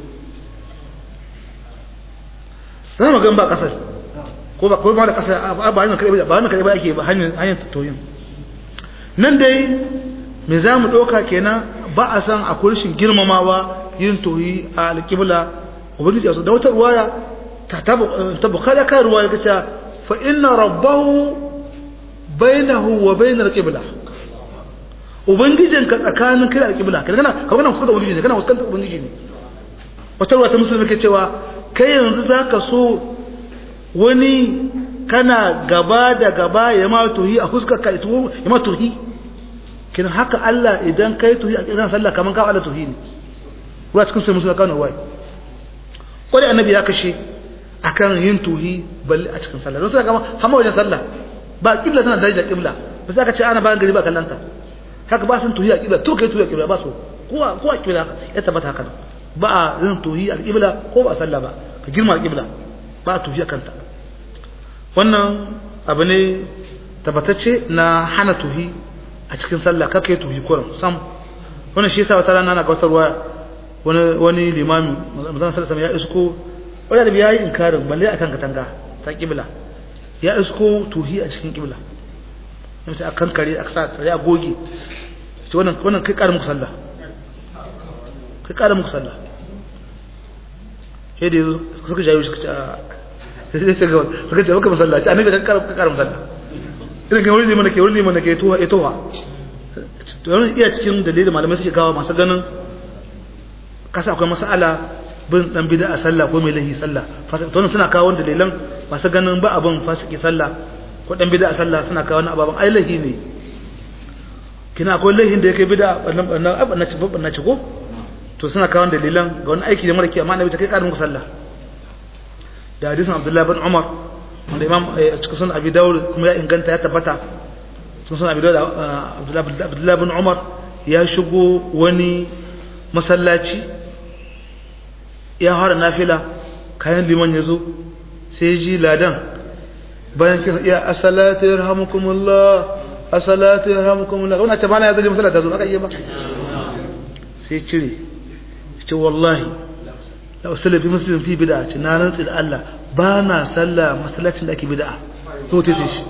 zama magan ba ƙasar ko ba kuma da ƙasa ba hanyar kaɗai ba hanyar kaɗai ba ake ba hanyar toyin nan dai me za mu ɗauka kenan ba a san a kurshin girmamawa yin tohi a alƙibla ubangiji a da wata ruwaya ta bukala kan ruwaya ta ce fa inna rabbahu bainahu wa bainar qibla ubangijin ka tsakanin kai da alƙibla kana kana kana kusa da ubangiji ne kana fuskantar ubangiji ne wata ruwa ta musulmi ke cewa kai yanzu zaka so wani kana gaba da gaba ya ma tohi a fuskar ka ya ma tohi kin haka Allah idan kai tuhi a kiran sallah kaman ka Allah tuhi ne ruwa cikin sai musulma kana wai kwari annabi ya kashe akan yin tuhi balle a cikin sallah don sai kama hamma wajen sallah ba kibla tana daraja kibla ba sai ka ce ana bayan gari ba kallanta haka ba sun tuhi a kibla to kai tuhi a kibla ba so ko ko a kibla ya tabbata haka ba a yin tuhi a kibla ko ba sallah ba ka girma kibla ba a tuhi a kanta wannan abu ne tabbatacce na hana tuhi a cikin sallah kaka yi tuhi kuran sam wani shi yasa wata rana na ga wata ruwa wani wani limami manzon sallallahu ya isko wani da yayi inkarin balle akan katanga ta kibla ya isko tuhi a cikin kibla in sai akan kare aka sa tare a goge to wannan wannan kai karin muku sallah kai karin muku sallah sai da suka jayo suka ce sai suka suka ce maka masallaci annabi ka karin karin sallah irin kan wurin mana ke wurin mana ke tuwa itowa to yana iya cikin dalilin malamai suke kawo masu ganin kasa akwai masala bin dan bid'a sallah ko mai lahi sallah to suna kawo dalilan masu ganin ba abin fasiki sallah ko dan bid'a sallah suna kawo na ababan ai lahi ne kina akwai lahin da yake bid'a wannan wannan abin na ci babban na ci ko to suna kawo dalilan ga wani aiki da mara ki amma annabi ta kai karin sallah da hadisin Abdullah bin Umar wanda imam cikin sunan abi dawud kuma ya inganta ya tabbata cikin sunan abi dawud abdullahi bin umar ya shigo wani masallaci ya fara nafila kayan liman ya zo sai ji ladan bayan kisa iya asalatu yarhamukumullah as-salatu yarhamukumullah wannan ce bana ya zaje masallaci ta zo aka yi ba sai cire ce wallahi la usalli fi muslim fi bid'a ce na rantsi da Allah ba na sallah masallacin da ake bid'a to tace shi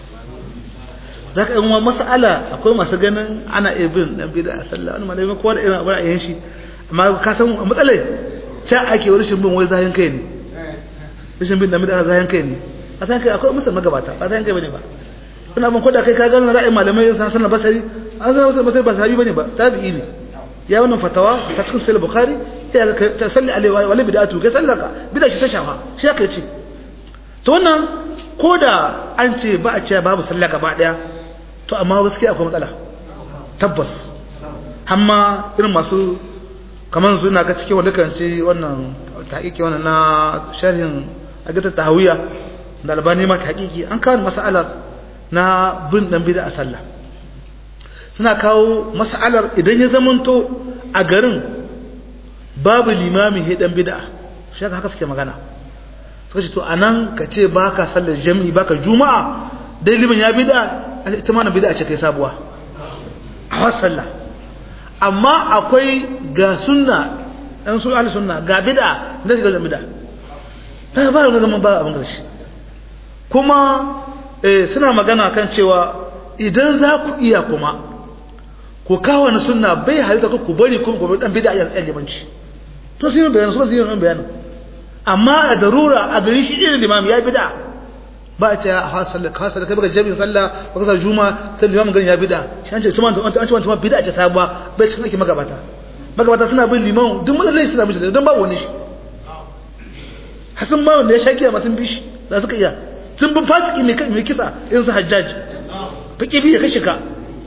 zaka yi wa mas'ala akwai masu ganin ana ibn dan bid'a sallah wani malami ko da irin abin ayyan shi amma ka san matsalai can ake wani shin bin wai zahin kai ne rashin bin da bid'a zahin kai ne a san kai akwai musulman magabata ba zahin kai bane ba kuna ban koda kai ka gano ra'ayin malamai san sanar basari an san sanar basari ba sahabi bane ba tabi'i ne ya wannan fatawa ta cikin sahih bukhari ya ta salli alaihi wa la bid'atu kai sallaka bid'a shi ta shafa shi aka ce to wannan koda an ce ba a ce babu sallah gaba daya to amma gaskiya akwai matsala tabbas amma irin masu kamar su na ga cikin wanda kan ce wannan tahqiqi wannan na sharhin agatar tahawiya da albani ma tahqiqi an kawo mas'alar na bin dan bid'a sallah suna kawo mas'alar idan ya zamanto a garin babu limamin he dan bid'a shi haka suke magana suka ce to anan ka ce baka sallar jami'i baka juma'a dai liman ya bid'a ita ma na bid'a ce kai sabuwa a sallah amma akwai ga sunna ɗan su ahli sunna ga bid'a da ga bid'a ba ba ga gaman ba abin gashi kuma suna magana kan cewa idan za ku iya kuma ku kawo na sunna bai halitta ku bari kuma gobe dan bid'a ya limanci to sai bayanin so sai bayanin amma a darura a gari shi irin limam ya bid'a ba a ce a hasalla ka hasalla kai baka jami'in sallah baka sa juma sai limamin garin ya bid'a shi an ce tuma an ce tuma bid'a ce sabuwa bai cikin ake magabata magabata suna bin liman duk matsalai suna bin shi don babu wani shi hasan ma wanda ya shaki a matan bishi da suka iya sun bin fasiki mai kisa in su hajjaj fiki bi ya kashe ka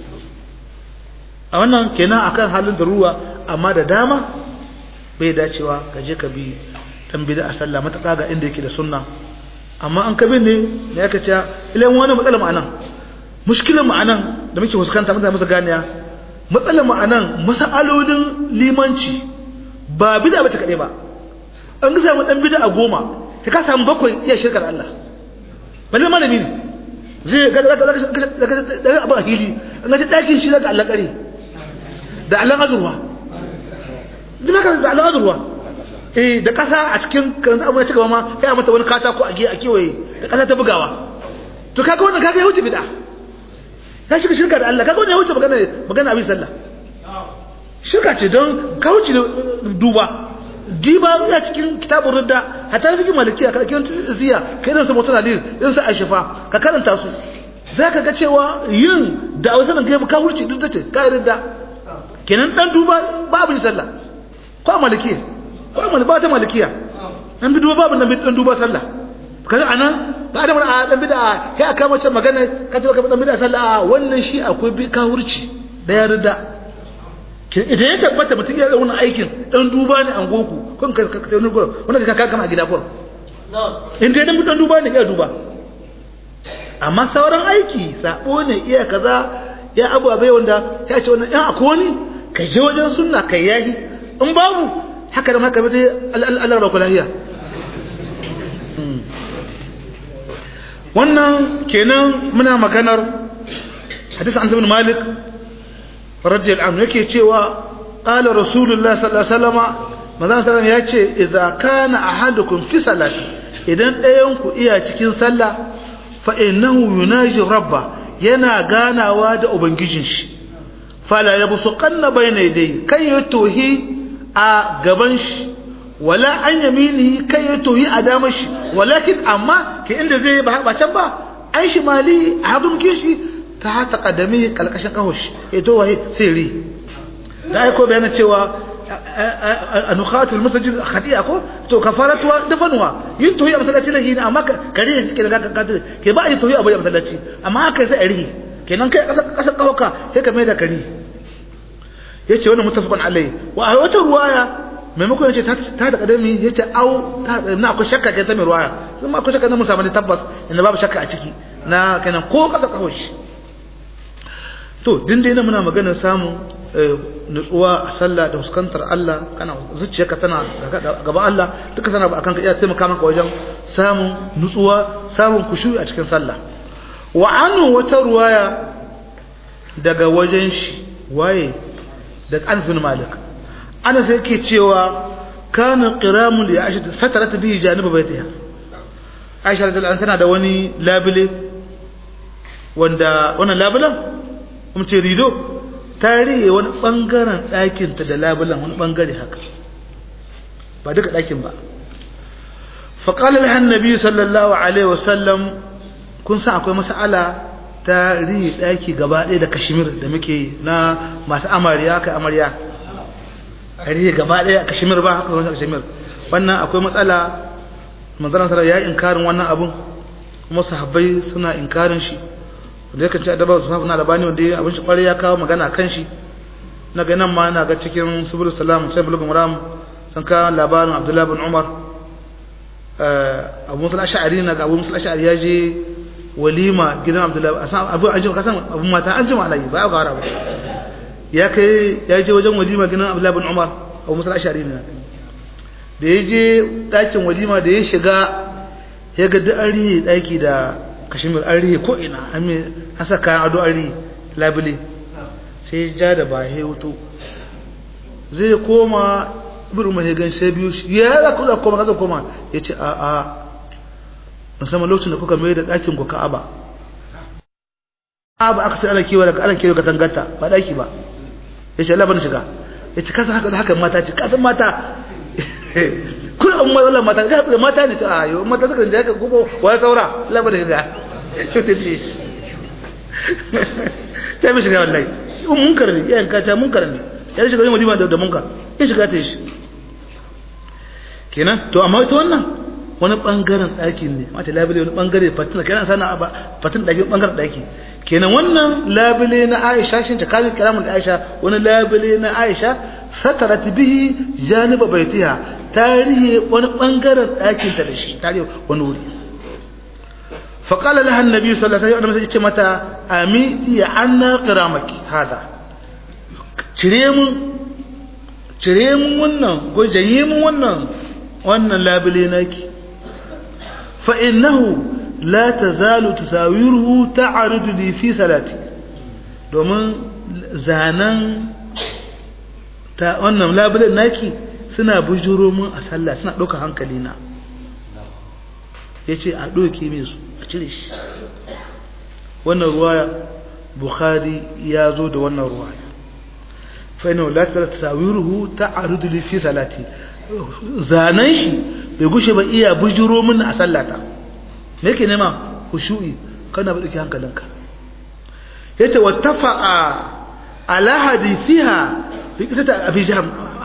a wannan kenan akan halin da ruwa amma da dama bai dacewa ka je ka bi dan bid'a sallah mataka ga inda yake da sunna amma an kabin ne da yaka ce ilan wani matsalar ma'anan mushkilar ma'anan da muke fuskanta mutane musu ganiya matsalar ma'anan masalolin limanci ba bid'a bace kadai ba an ga samu dan bid'a goma ka ka samu bakwai iya shirkar Allah balle malami ne zai ga ga ga ga abin hili an ga dakin shi daga Allah kare da Allah azurwa duk da Allah azurwa eh da kasa a cikin kan abu ya cigaba ma kai mata wani katako a a kewaye da kasa ta bugawa to kaga wannan kaga ya wuce bid'a ka shiga shirka da Allah kaga wannan ya wuce magana magana abin sallah shirka ce don ka wuce duba diba ya cikin kitabun ridda hatta fikin malikiya ka kiran ziya kai da su mutan hadis din sa ashifa ka karanta su zaka ga cewa yin da wasan ga ka wuce duk tace ka ridda kenan dan duba babu sallah ko malikiya ko amal ba ta malikiya an bi duba babu nan dan duba sallah kaga anan ba da a dan bid'a kai aka mace magana ka ce ka dan bid'a sallah wannan shi akwai bi ka hurci da ya rida idan ya tabbata mutum ya wannan aikin dan duba ne an goku kun ka ka wani gurin wannan ka kama a gida gurin in dai dan dan duba ne ya duba amma sauran aiki sabo ne iya kaza ya abu abai wanda ya ce wannan in akwai wani ka je wajen sunna kai yahi in babu haka da haka bai Allah ba ku lahiya wannan kenan muna maganar hadisi an ibn malik radiyallahu anhu yake cewa qala rasulullah sallallahu alaihi wasallam manzon sallallahu ya ce idza kana ahadukum fi salati idan ɗayan ku iya cikin sallah fa innahu yunaji rabba yana ganawa da ubangijin shi fala yabsuqanna bayna yadayhi kai yatohi a gaban shi wala an yaminihi kai ya toyi a damar shi walakin amma ke inda zai ba ba can ba an shi mali a hadin kishi ta hata kadami kalkashin kawo shi ya to waye sirri da aiko bayana cewa a nukhatul masajid khati'a ko to kafaratuwa dafanuwa yin toyi a masallaci lahi ne amma kare ne cikin ga ke ba a yi toyi a bai masallaci amma haka sai a rihi kenan kai kasar kawaka sai ka mai da kare yace wannan muttafaqun alai wa a wata ruwaya maimakon yace ta ta da kadami yace au ta na akwai shakka kai ta mai ruwaya kuma akwai shakka na musa mali tabbas inda babu shakka a ciki na kenan ko kasa kawai to din dai muna maganar samun nutsuwa a sallah da fuskantar Allah kana zuciyarka tana gaban Allah duka sana ba akan ka iya taimaka maka wajen samun nutsuwa samun kushu'i a cikin sallah wa anu wata ruwaya daga wajen shi waye daga Anas bin Malik Anas yake cewa kana qiramun li Aisha satarat bihi janiba baitiha Aisha radhiyallahu anha tana da wani labile wanda wannan labulan kuma ce rido ta riye wani bangaren ɗakin ta da labulan wani bangare haka ba duka ɗakin ba faqala laha annabi sallallahu alaihi wasallam kun san akwai mas'ala ta riye ɗaki gaba ɗaya da kashmir da muke na masu amarya kai amarya a riye gaba ɗaya kashmir ba haka wani kashmir wannan akwai matsala manzana sarar ya yi inkarin wannan abun kuma sahabbai suna inkarin shi wanda ya kanci adabar su na da bani wanda ya abin shi kwarai ya kawo magana kan shi na ga nan ma na ga cikin subul salam sai bulugun ram sun kawo labarin abdullahi bin umar abu musul ash'ari na ga abu musul ash'ari ya je walima gidan abdullahi abu an jima kasan abu mata an jima alayi ba ya gara ba ya kai ya je wajen walima gidan abdullahi bin umar abu musul ash'ari ne da ya je ɗakin walima da ya shiga ya ga duk an rihe ɗaki da kashimir an rihe ko'ina an sa kayan ado an rihe labule sai ja da ba ya wuto zai koma birin mai gan sai biyu shi ya za ku za koma za koma ya ce a a musamman lokacin da kuka mai da ɗakin ku ka'aba ka'aba aka sai ana kewa daga ana kewa katangata ba ɗaki ba ya ce labarin shiga ya ce kasa haka haka mata ce kasan mata kun an matsalar mata ga mata ne ta ayo mata suka je ka gubo wa saura labar da ga ta mi shiga wallahi in munkar ne yan ka ta munkar ne ya shiga yin wadima da munkar ya shiga ta shi kenan to amma ita wannan wani bangaren ɗaki ne mace labule wani bangare fatin kenan sana ba fatin ɗaki bangaren ɗaki kenan wannan labule na Aisha shin ta kalin kalamun Aisha wani labule na Aisha satarat bihi janiba baitiha tarihi wani bangaren ɗakin ta da shi tarihi wani wuri fa qala laha annabi sallallahu alaihi wasallam sai ce mata ami ya anna qiramaki hada cire mun cire mun wannan ko janye mun wannan wannan labule naki fa innahu la tazalu tasawiruhu ta'ridu li fi salati domin zanan ta wannan labulen naki suna bujuro mun a sallah suna ɗauka hankali na ya ce a ɗauke min su a cire shi wannan ruwaya bukhari ya zo da wannan ruwaya fa'ina la ta tasawiruhu ta'ridu li fi salati zanan shi bai gushe ba iya bujuro mun a sallata me yake nema khushu'i kana ba dauki hankalinka yace wattafa'a ala hadithiha fi qissati abi jahm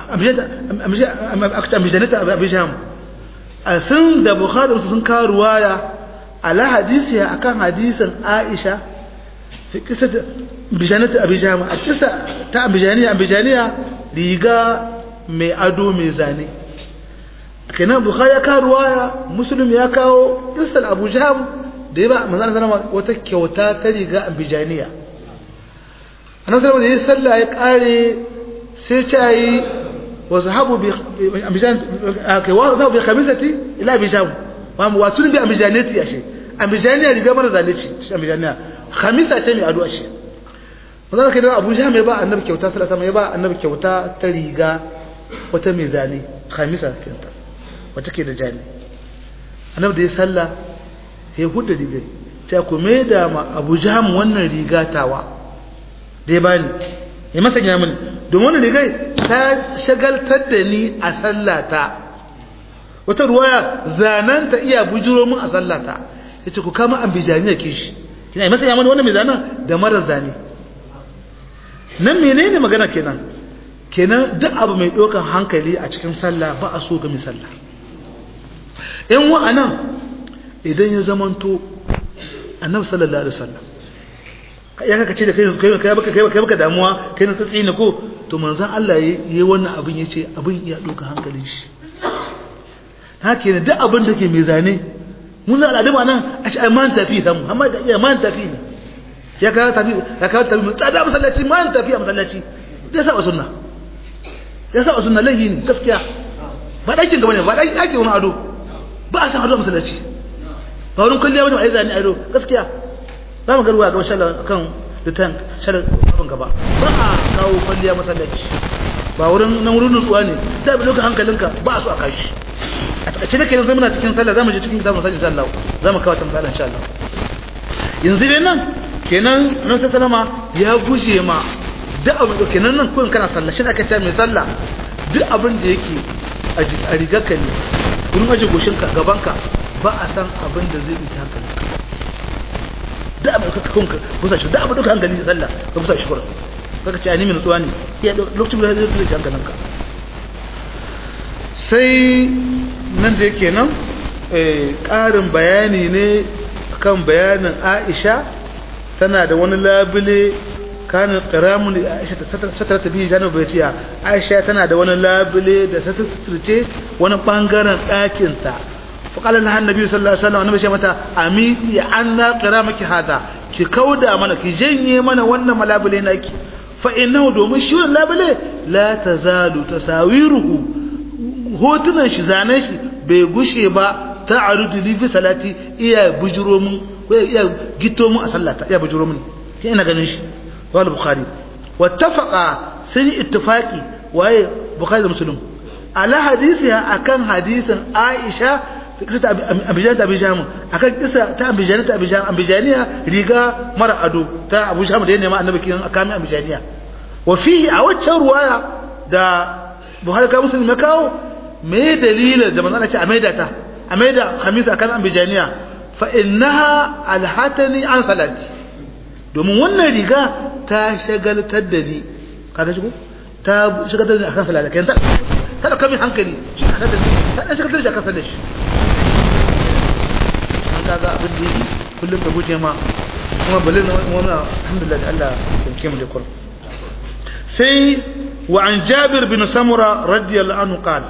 amjanata abi jahm sun da bukhari sun kawo ruwaya ala hadithiha akan hadisin aisha fi qissati bijanata abi jahm a kisa ta abijaniya abijaniya riga mai ado mai zane kenan bukhari ya kawo ruwaya muslim ya kawo qissal abu jahm da ya ba manzon sallama wata kyauta ta riga abijaniya annabi sallallahu alaihi wasallam ya kare sai ta yi wa zahabu bi ambijan kai wa zahabu bi khamisati ila abijam wa mu watun bi ambijanati ashe ambijaniya riga mara zalunci ambijaniya khamisa ce mai ado ashe manzon kai da abu jahm ya ba annabi kyauta sallallahu alaihi wasallam ya ba annabi kyauta ta riga wata mai zane khamisa kinta wata ke da jani annabi da ya salla ya hudda rigar ta ku mai da ma abu jam wannan riga tawa da ya bani ya masa gina mini domin wannan rigar ta shagaltar da ni a sallata wata ruwaya zananta iya bujuro min a sallata ya ce ku kama an bijani ya kishi kina yi masa yaman wannan mai zanen da mara zane nan menene magana kenan kenan duk abu mai ɗaukan hankali a cikin sallah ba a so ga mai sallah in wa'anan idan ya zamanto annabi sallallahu alaihi wasallam ya kaka ce da kai kai kai baka kai baka damuwa kai na tsatsi ne ko to manzon Allah yayi wannan abin yace abin ya ɗauka hankalin shi haka ne duk abin da ke mai zane mun da al'adama nan a ce ai man tafi samu amma da iya man tafi ne ya kawo tafi ya kawo tafi mun tsada masallaci man tafi a masallaci ya saba sunna ya saba sunna lahi ne gaskiya ba dakin gaba ne ba dakin ake wani ado ba a san ado masallaci ba wurin kulliya wani ai zani ado gaskiya za mu garuwa ga insha Allah kan da ta shar abin gaba ba a kawo kwalliya masallaci ba wurin nan wurin nutsuwa ne da bi lokacin hankalinka ba a so a kashi a takaice da kenan zai muna cikin sallah zamu je cikin kitabun sallah insha Allah zamu kawo ta misalan insha Allah yanzu dai nan kenan nan sai salama ya guje ma duk abin da kenan nan kun kana sallah shi aka ce mai sallah duk abin da yake a rigarka ne wurin aje goshinka gabanka ba a san abin da zai ita hankalinka duk abin da kanka kusa shi duk abin da hankali sallah ka kusa shi kurin kaka ce ani min tsuwa ne iya lokacin da zai zai hankalinka sai nan da yake nan ƙarin bayani ne kan bayanin Aisha tana da wani labule kanin ƙiramun Aisha ta satar ta biyu janar baitiya Aisha tana da wani labule da satarce wani ɓangaren ɗakinta faƙalar na hannabi sallallahu alaihi wasallam annabi shi mata amiti an na ƙiramaki hada ki kauda mana ki janye mana wannan malabule naki fa innahu domin shi wannan labule la tazalu tasawiruhu hotunan shi zanen shi bai gushe ba ta arudu li fi salati iya bujuro mun ko iya gito mun a sallata iya bujuro mun sai ina ganin shi wal bukhari wattafaqa sun ittifaqi waye bukhari da muslim ala hadisi akan hadisin aisha kisa ta abijan ta abijan akan kisa ta abijan ta abijan abijaniya riga mara ado ta abu sham da ya nema annabi kin akami abijaniya wa fihi a waccan ruwaya da buhari ka muslim ya kawo me dalilin da manzon ce a maida ta a maida khamis akan ambijaniya fa innaha alhatani an salati domin wannan riga ta shagaltar da ni kaga shi ko ta shagaltar da ni akan salati kan ta ta da kamin hankali shi ka da ta da shagaltar da akan salati an kaga abin da yi kullum da guje ma kuma balin wannan alhamdulillah da Allah sauke mu da kur sai wa an jabir bin samura radiyallahu anhu qala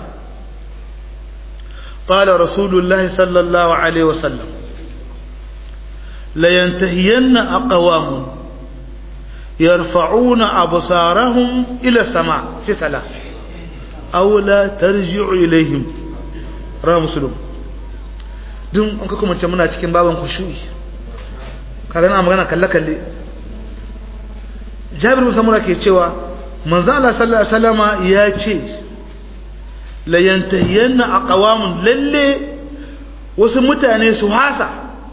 قال رسول الله صلى الله عليه وسلم لينتهين أقوام يرفعون أبصارهم إلى السماء في صلاة أو لا ترجع إليهم رواه مسلم dun an kuma ce muna cikin baban khushu'i kaga na magana kalle kalle Jabir bin Samura ke cewa manzo Allah sallallahu alaihi wasallama ya ce la yantahiyanna aqwamun lalle wasu mutane su hasa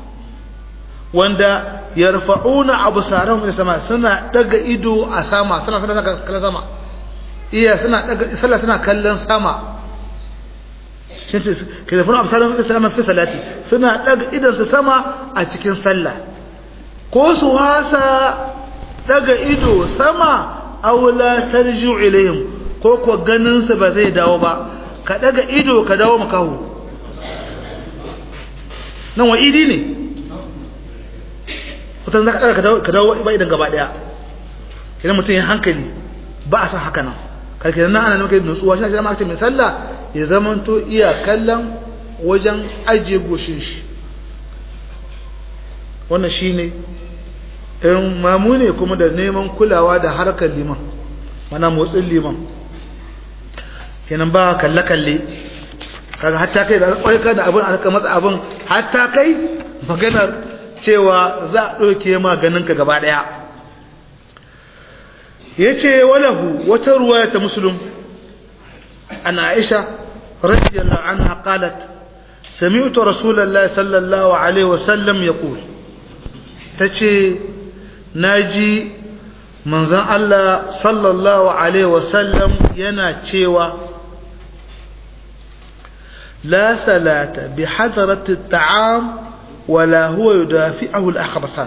wanda yarfa'una absarahum ila sama suna daga ido a sama suna suna kallon sama iya suna daga sallah suna kallon sama shin ke da fara absarahum ila sama fi salati suna daga idon su sama a cikin sallah ko su hasa daga ido sama aw la tarji'u ilayhim ko ko ganin su ba zai dawo ba ka daga ido ka dawo makaho nan wa idi ne kutan za ka daga ka dawo ba idan gaba daya idan mutum ya hankali ba a san haka nan karki nan ana nuka nutsuwa shi na aka mai sallah ya zamanto iya kallon wajen ajiye goshin shi wannan shine in mamu ne kuma da neman kulawa da harkar liman mana motsin liman kenan ba kalle-kalle kaga hatta kai da ƙwarka da abin aka matsa abin hatta kai maganar cewa za a ɗauke ma ganinka gaba ɗaya ya ce walahu wata ruwaya ta musulun an aisha radiyallahu anha qalat سمعت رسول الله صلى الله عليه وسلم يقول تشي ناجي manzon Allah sallallahu Alaihi wasallam yana cewa la salata bi hadarati ta'am wala huwa yudafi'ahu al-akhbasan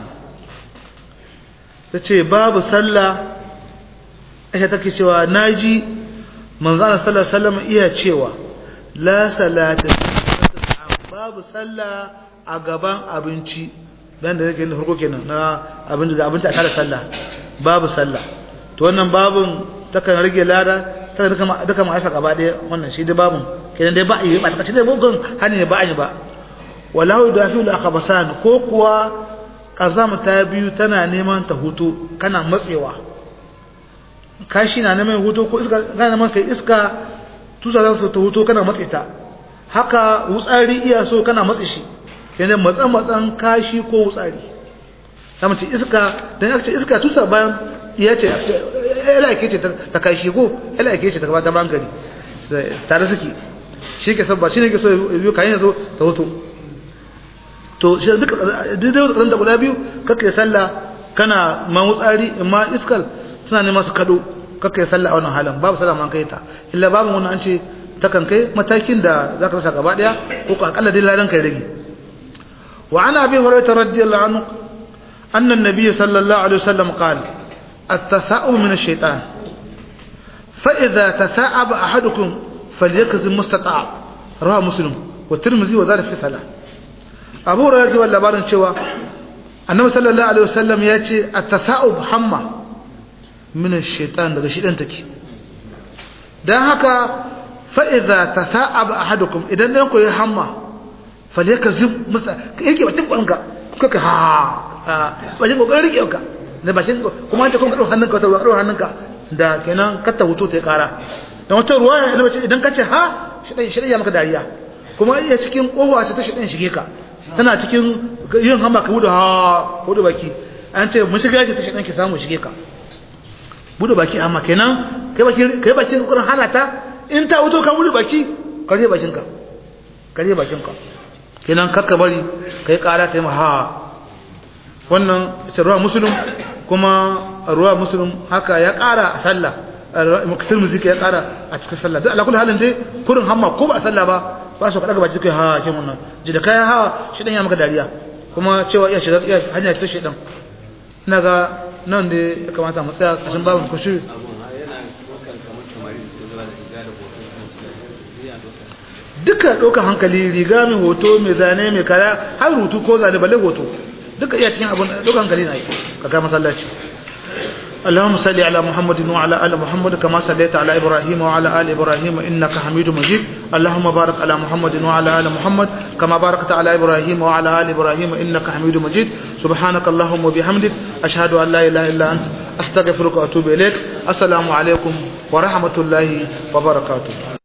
tace babu sallah ita take cewa naji manzon Allah sallallahu Alaihi wasallam iya cewa la salata babu sallah a gaban abinci dan da yake farko kenan na abinci da abinci a tare sallah babu sallah to wannan babun takan rage lada ta duka duka ma asa gaba daya wannan shi da babun kenan dai ba yi ba ta ce dai bugun hani ne ba yi ba walahu dafi al akhbasan ko kuwa kazam ta biyu tana neman ta hutu kana matsewa kashi na neman hutu ko iska kana neman kai iska tusa za ta hutu kana matse ta haka wutsari iya so kana matse shi kenan matsan matsan kashi ko wutsari ta mace iska dan aka ce iska tusa bayan ya ce ila yake ce ta kai shigo ila yake ce ta gaba ta bangare tare suke shi ke sabba shi ne ke so biyu kayan yanzu ta hoto to shi duka daidai tsaron da guda biyu kakka sallah kana mawutsari amma iskal suna neman su kado kakka yi sallah a wannan halin babu sallah man kai ta illa babu wannan an ce ta kan kai matakin da za ka rasa gaba daya ko ka akalla dai ladan kai rage wa ana abi hurairah radiyallahu anhu anna an-nabiy sallallahu alaihi wasallam qala at-tasa'ub min ash-shaytan fa idha tasa'aba ahadukum falyakzim mustata'a rawa muslim wa tirmidhi wa zada fi salah abu hurairah ji labarin cewa annabi sallallahu alaihi wasallam ya ce at-tasa'ub hamma min ash-shaytan daga shidan take dan haka fa idza tasa'aba ahadukum idan dan ku yi hamma falyakzib musta yake bakin kwanka kuka ha bakin kokarin rike ka da bakin kuma an ce kun kado hannunka ta kado hannunka da kenan katta hutu ta kara dan wata ruwaya idan kace ha shidan shidan ya maka dariya kuma iya cikin kowa ce ta shidan shige ka tana cikin yin hama ka buɗe ha buɗe baki an ce mun shiga ce ta shaɗan ki samu shige ka buɗe baki amma kenan kai baki kai bakin kurin hana ta in ta wuto ka buɗe baki kare bakin ka kare bakin ka kenan kakka bari kai ƙara ta yi ha wannan ita ruwa musulun kuma ruwa musulun haka ya ƙara a sallah mukatar muzika ya ƙara a cikin sallah duk alakul halin dai kurin hamma ko ba a sallah ba ba su kaɗa baki kai ha ke wannan ji da kayan hawa shi ɗan ya maka dariya kuma cewa iya shiga iya hanya ta shi ɗan ina ga nan da ya kamata mu tsaya ƙashin babin kushi duka ɗaukar hankali riga mai hoto mai zane mai kaya har rutu ko zane balle hoto duka iya cikin abin ɗaukar hankali na yi ka masallaci اللهم صل على محمد وعلى ال محمد كما صليت على ابراهيم وعلى ال ابراهيم انك حميد مجيد اللهم بارك على محمد وعلى ال محمد كما باركت على ابراهيم وعلى ال ابراهيم انك حميد مجيد سبحانك اللهم وبحمدك اشهد ان لا اله الا انت استغفرك واتوب اليك السلام عليكم ورحمه الله وبركاته